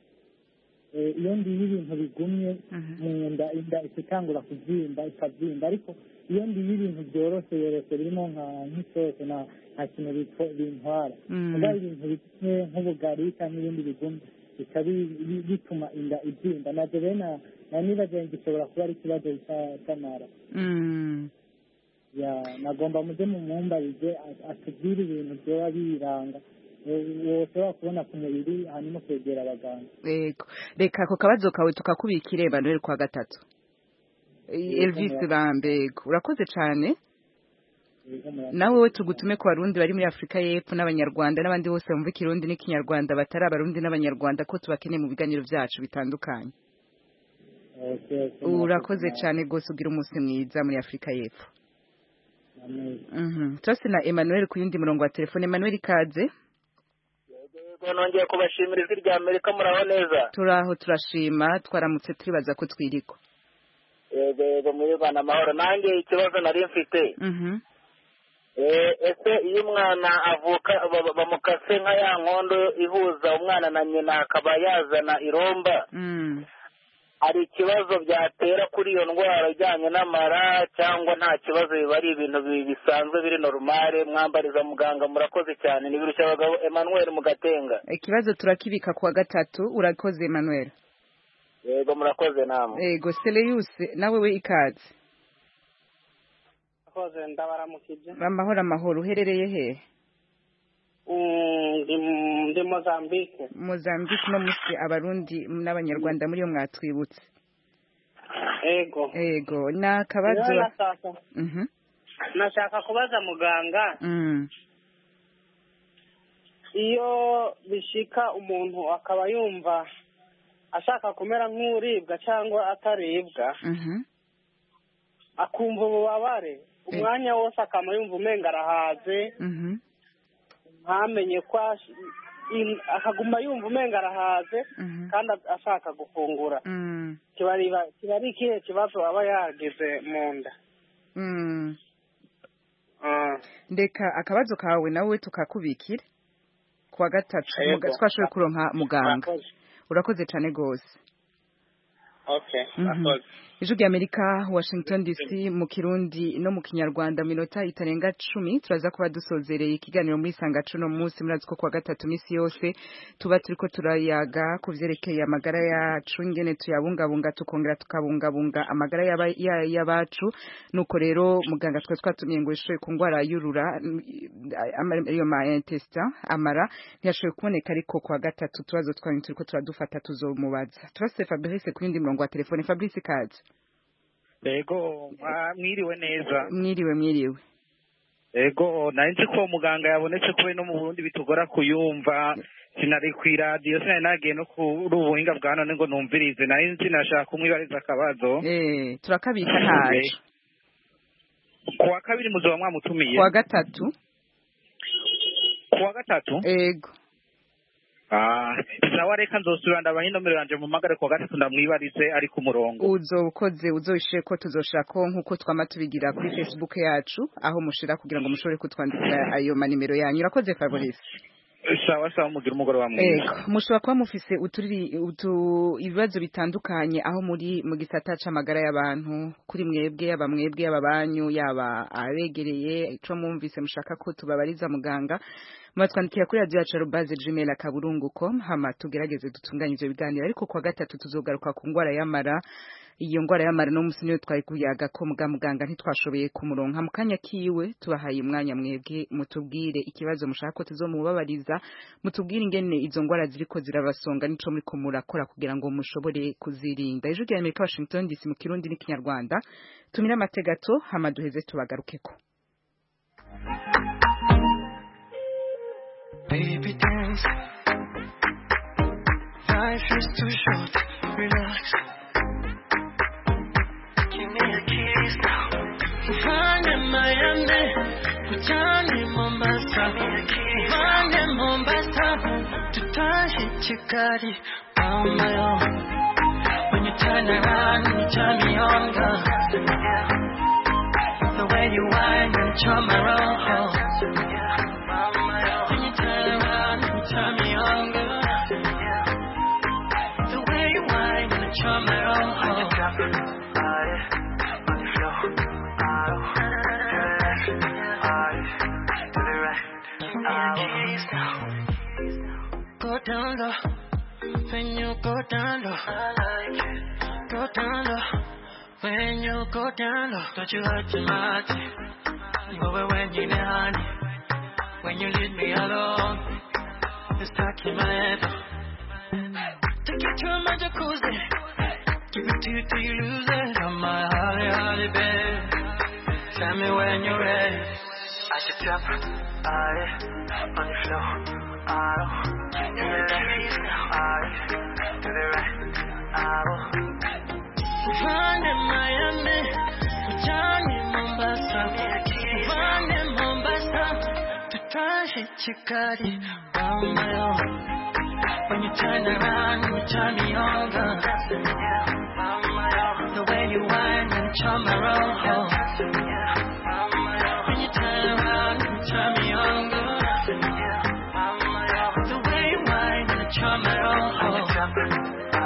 Eh, iyo ndiye ibintu bigumye mu nda inda ikitangura kubyimba ikabyimba ariko iyo ndiye ibintu byoroshye yoroshye birimo nka nk'isose nta nta kintu bitwa- bintwara Mm. mugabe ibintu bimwe nk'ubugari cyangwa ibindi bigumye bikaba bi- bi- bituma inda ibyimba nabyo rero na na nibaza ngo gishobora kuba ari ikibazo cya- cy'amara Mm. ya nagomba mujye mu mumbarize a- atubwire ibintu byoba biranga woshobora kubona ku mubiri hanyuma kwegera abaganga Ego. Reka ako kabazo kawe tukakubikira Emmanuel kwa gatatu. Yego, Elvis murakoze. Bambego. Urakoze cane. Yego, murakoze. nawe we tugutume ku barundi bari muri Afrika y'Epfo n'abanyarwanda n'abandi bose bumva ikirundi n'ikinyarwanda batari abarundi n'abanyarwanda ko tubakeneye mu biganiro byacu bitandukanye Okay, okay, urakoze murakoze. cyane rwose ugira umunsi mwiza muri Afrika y'Epfo Amen. Mhm. turase na Emmanuel ku yundi murongo wa telefone Emmanuel ikaze nongeye kubashimira ijwi rya amerika muraho neza turaho turashima twaramutse turibaza ko twiriko yego yego muri rwanda amahoro nanjye ikibazo nari mfite Mhm. Eh, ese iyo umwana avuka ba- bamukase nka ya nkondo ihuza umwana na nyina akaba yazana iromba Mm. hari ikibazo byatera kuri iyo ndwara ijyanye n'amara cyangwa nta kibazo biba ari ibintu bi- bisanzwe biri normale mwambariza muganga murakoze cyane ni birushya abagabo emmanuel mugatenga ikibazo turakibika kuwa gatatu urakoze Emmanuel yego murakoze namwe ego Seleyus nawe we ikaze koze ndabaramukije amahoro amahoro uherereye he ndi mozambique mozambique no musi abarundi n'abanyarwanda muri yo mwatwibutse ego ego ni akabazo nashaka kubaza muganga iyo bishika umuntu akaba yumva ashaka kumera nk'uribwa cyangwa ataribwa akumva ububabare umwanya wose akaba yumva umenga arahaze ntamenye ko akaguma yumva umenga arahaze kandi ashaka gufungura kiba ari ikihe kibazo aba yagize mu nda ndeka akabazo kawe nawe tukakubikira kuwa gatatu twashoboye kuronka muganga urakoze cyane rwose ijwi ry'amerika washington dc mu kirundi no mu kinyarwanda minota itarenga cumi turaza kuba dusozereye ikiganiro muri sangacu no munsi murazi ko kuwa gatatu minsi yose tuba turiko turayaga ku vyerekeye amagara yacu ingene tuyabungabunga tukongera tukabungabunga amagara y'abacu nuko rero muganga twa twatumiye ngo ishoye ku ngwara y'urura iyo ma intestin amara ntiyashoboye kuboneka ariko kuwa gatatu tubazo twanyu turiko turadufata tuzomubaza turase fabrice ku yindi murongo wa telefone fabrice kaje ego mwiriwe neza mwiriwe mwiriwe ego nari nzi ko muganga yabonetse kube no mu burundi bitugora kuyumva sinari ku iradiyo sinari nagiye no kuri ubuhinga bwa none ngo numvirize nari nzi nashaka kumwibariza akabazo turakabika ntaje ku wa kabiri muzoba mwamutumiye ku wa gatatu ku wa gatatu ego sawa reka nzosubira ndabaha inomero yanje mu magare kuwa gatatu ndamwibarize ari ku murongo uzokoze uzoishe ko tuzoshirako nk'uko twama tubigira kuri facebook yacu aho mushira kugira ngo mushobore kutwandikira ayo manimero yanyu urakoze fabrice sawa sawa mugira umugoroba mwiza ego mushobora kuba mufise uturi utu ibibazo bitandukanye aho muri mu gisata c'amagara y'abantu kuri mwebwe yaba mwebwe yaba banyu yaba abegereye ico mwumvise mushaka ko tubabariza muganga mwatwandikira kuri radio yacu arobaze gmail akaburungu com hama tugerageze dutunganye ivyo biganiro ariko kwa gatatu tuzogaruka ku ngwara y'amara iyo ngwara y'amara no musi niyo twari kuyaga ko muga muganga ntitwashoboye kumuronka mu kanya kiwe tubahaye umwanya mwebwe mutubwire ikibazo mushaka ko tuzomubabariza mutubwire ingene izo ngwara ziriko zirabasonga nico muri ko murakora kugira ngo mushobore kuzirinda ejo rya Amerika Washington DC mu kirundi n'ikinyarwanda tumira amategato hama duheze tubagarukeko Baby dance Life is too short Relax Give me a kiss now Uvane Miami Ujane Mombasa Uvane Mombasa Tutaje Kigali On my own When you turn around You turn me on girl The way you whine and charm my roll When you turn around You turn me on girl The way you whine and charm my roll Go down low, when you go down low. Go down low, when you go down low. Don't you hurt your mind. You over when you honey. When you leave me alone, it's stuck in my head. Take you to my jacuzzi, give it to you till you lose it. On my holly, holly bed. Tell me when you're ready. I should drop, I on the floor. I to the left, I to the right. I Find in Miami, Johnny Mombasa. Find in Mombasa, to Tashi Chikari, on my own. When you turn around, you turn me on, girl. The way you whine and charm my roll. When you turn around, you turn me on, girl. The way you whine and charm my roll.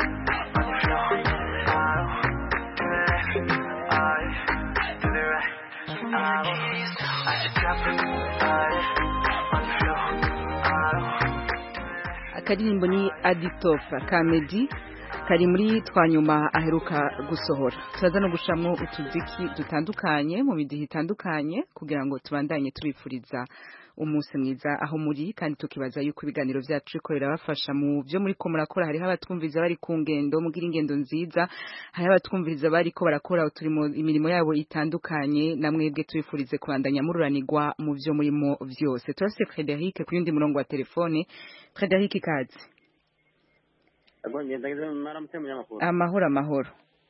akaririmbo ni aditofa ka medi kari muri twa nyuma aheruka gusohora turaza no gushamwo utuziki dutandukanye mu midihe itandukanye kugira ngo tubandanye tubifuriza umunsi mwiza aho muri kandi tukibaza yuko ibiganiro vyacu biko birabafasha mu vyo muri ko murakora hariho abatwumviriza bari ku ngendo mugira ingendo nziza hariho abatwumviriza bariko barakora uturimo imirimo yabo itandukanye namwebwe tubifurize kubandanya mururanirwa mu vyo murimo vyose turase Frederic ku yundi murongo wa telefone Frederic ikaze amahoro amahoro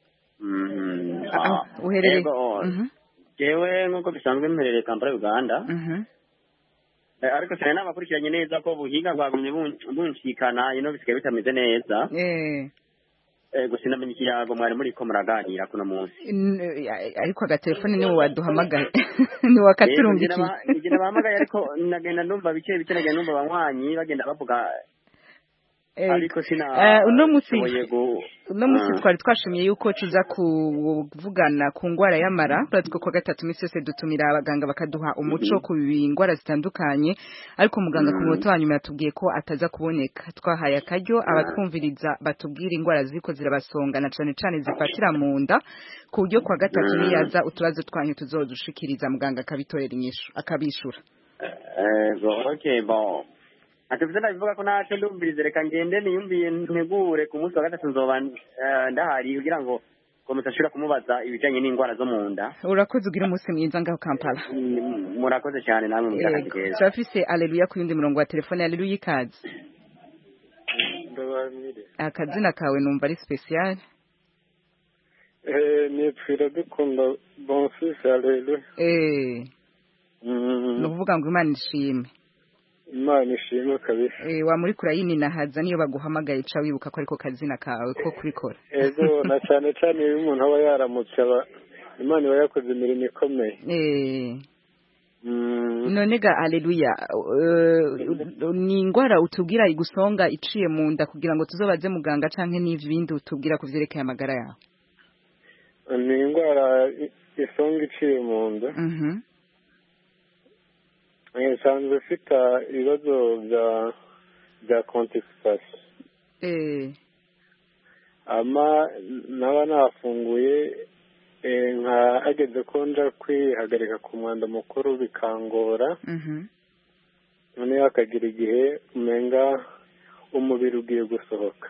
uherereye jewe nk'uko bisanzwe mperereye kampala uganda ariko cyane n'abakurikiranye neza ko ubuhinga bwagumye bunshikana ino bisigaye bitameze neza gusa ndamenya ikiyago mwari muri ko muraganira kuno munsi ariko agatelefone niwe waduhamagaye niwe wakaturungikiye igihe bahamagaye ariko nagenda numva bike bike nagenda numva abanywanyi bagenda bavuga ariko sina uno munsi uno munsi twari twashimiye yuko tuza kuvugana ku ngwara y'amara turatwo kwa gatatu iminsi yose dutumira abaganga bakaduha umuco ku ngwara zitandukanye ariko muganga ku munota wa nyuma yatubwiye ko ataza kuboneka twahaye akaryo abatwumviriza batubwira ingwara ziriko zirabasonga na cane cane zifatira mu nda ku buryo kwa gatatu niyaza utubazo twanyu tuzodushikiriza muganga akabitorera inyishu akabishura okay bon atuvuze ndabivuga ko ntacyo ndumvirize reka ngende niyumviye ntegure ku munsi wa gatatu nzoba ndahari kugira ngo komesa ashobora kumubaza ibijyanye n'indwara zo mu nda urakoze ugira umunsi mwiza ngaho kampala murakoze cyane namwe mu kazi keza turafise aleluya ku yundi murongo wa telefone aleluya ikaze akazina kawe numva ari special nipfira dukunda bonfisi aleluya ni ukuvuga ngo imana ishime imana ishimwe kabisa eh wa muri kurayini nahaza niyo baguhamagaye ca wibuka ko ariko kazina kawe ko kurikora ego na cyane cyane iyo umuntu aba yaramutse aba imana iba yakoze imirimo ikomeye eh none ga aleluya ni ingwara utubwira igusonga iciye mu nda kugira ngo tuzobaze muganga canke n'ibindi utubwira ku vyerekeye amagara yawe ni ingwara isonga iciye mu nda nsanzwe ufite ibibazo bya bya kontisipasi ama naba nafunguye nka ageze ko nja kwihagarika ku mwanda mukuru bikangora noneho hakagira igihe umenga umubiri ugiye gusohoka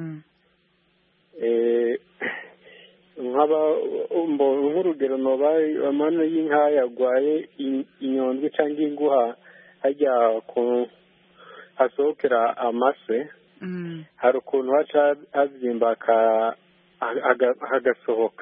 nk'urugero noba amano y'inka yarwaye inyondwi cyangwa inguha hajya hasohokera amase hari ukuntu haca habyimba hagasohoka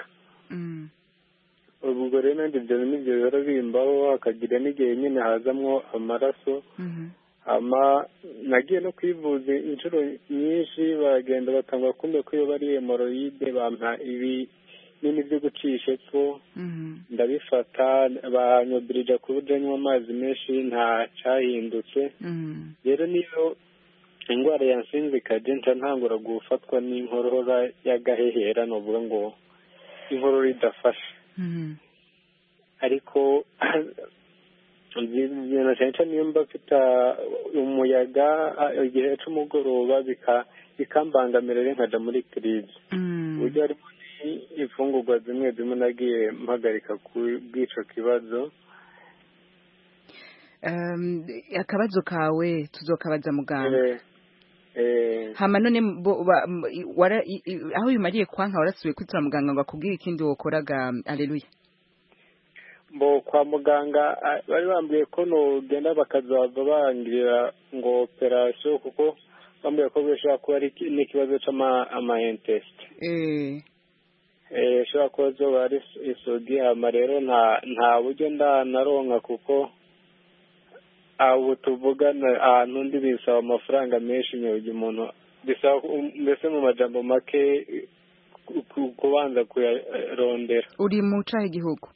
ubwo rero nanjye ibyo n'ibyo biba bimbaho hakagira n'igihe nyine hazamwo amaraso nagiye no kwivuza inshuro nyinshi baragenda batanga kumbe ko iyo bari hemoroyide bampa ibinini byo gucisha epfo ndabifata banyobirija ku buryo anywa amazi menshi nta cyahindutse rero niyo indwara yansinze ikajya nca ntangura gufatwa n'inkorora y'agahehera ni ukuvuga ngo inkorora idafashe ariko na cyane cyane iyo mba mfite umuyaga igihe cy'umugoroba bikambangamira rero nkajya muri kirizi uburyo harimo imfungurwa zimwe zimwe nagiye mpagarika ku bw'icyo kibazo akabazo kawe tuzokabaza muganga hama none aho bimariye kwanka warasubiye kwitura muganga ngo akubwire ikindi wokoraga aleluya mbo kwa muganga bari bambwiye ko nugenda bakazava bangirira ngo operasiyo kuko bambwiye ko bishobora kuba ari n'ikibazo cy'amayentesite ishobora kuba zoba ari isodiyama rero nta buryo ndanaronka kuko ubu tuvugana ahantu undi bisaba amafaranga menshi nyugi umuntu bisaba mbese mu majambo make kubanza kuyarondera uri mu cahe igihugu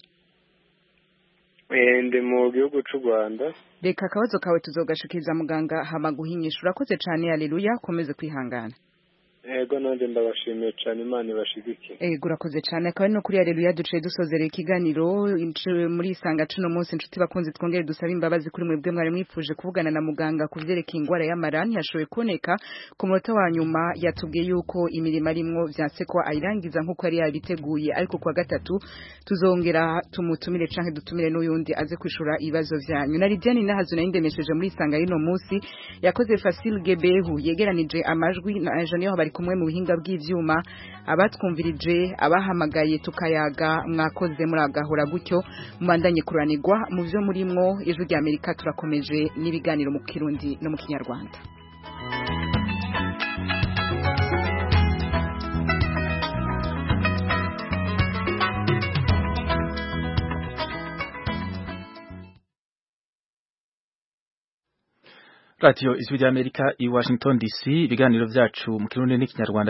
ndi mu gihugu cy'u rwanda reka akabazo kawe tuzogashikiriza muganga hama guhinyisha urakoze cyane aleluya ukomeze kwihangana ego nanjye ndabashimiye cyane imana ibashigike ego urakoze cyane akaba ari no kuri areruya duciye dusozerera ikiganiro muri isanga cuno munsi inshuti bakunze twongere dusaba imbabazi kuri mwebwe mwari mwifuje kuvugana na muganga ku byerekeye indwara y'amara ntiyashoboye kuboneka ku munota wa nyuma yatubwiye yuko imirimo arimwo byase ko ayirangiza nk'uko yari yabiteguye ariko kuwa gatatu tuzongera tumutumire canke dutumire n'uyundi aze kwishura ibibazo vyanyu na Lidiane nahazo nayo ndemesheje muri isanga y'ino munsi yakoze Facile Gebehu yegeranije amajwi na Engineer bari kumwe mu buhinga bw'ivyuma abatwumvirije abahamagaye tukayaga mwakoze muri agahora gutyo mubandanye kuranirwa mu vyo murimwo ijwi rya Amerika turakomeje n'ibiganiro mu Kirundi no mu Kinyarwanda radiyo ijwi ry'amerika i washington dc ibiganiro byacu mu kirundi n'ikinyarwanda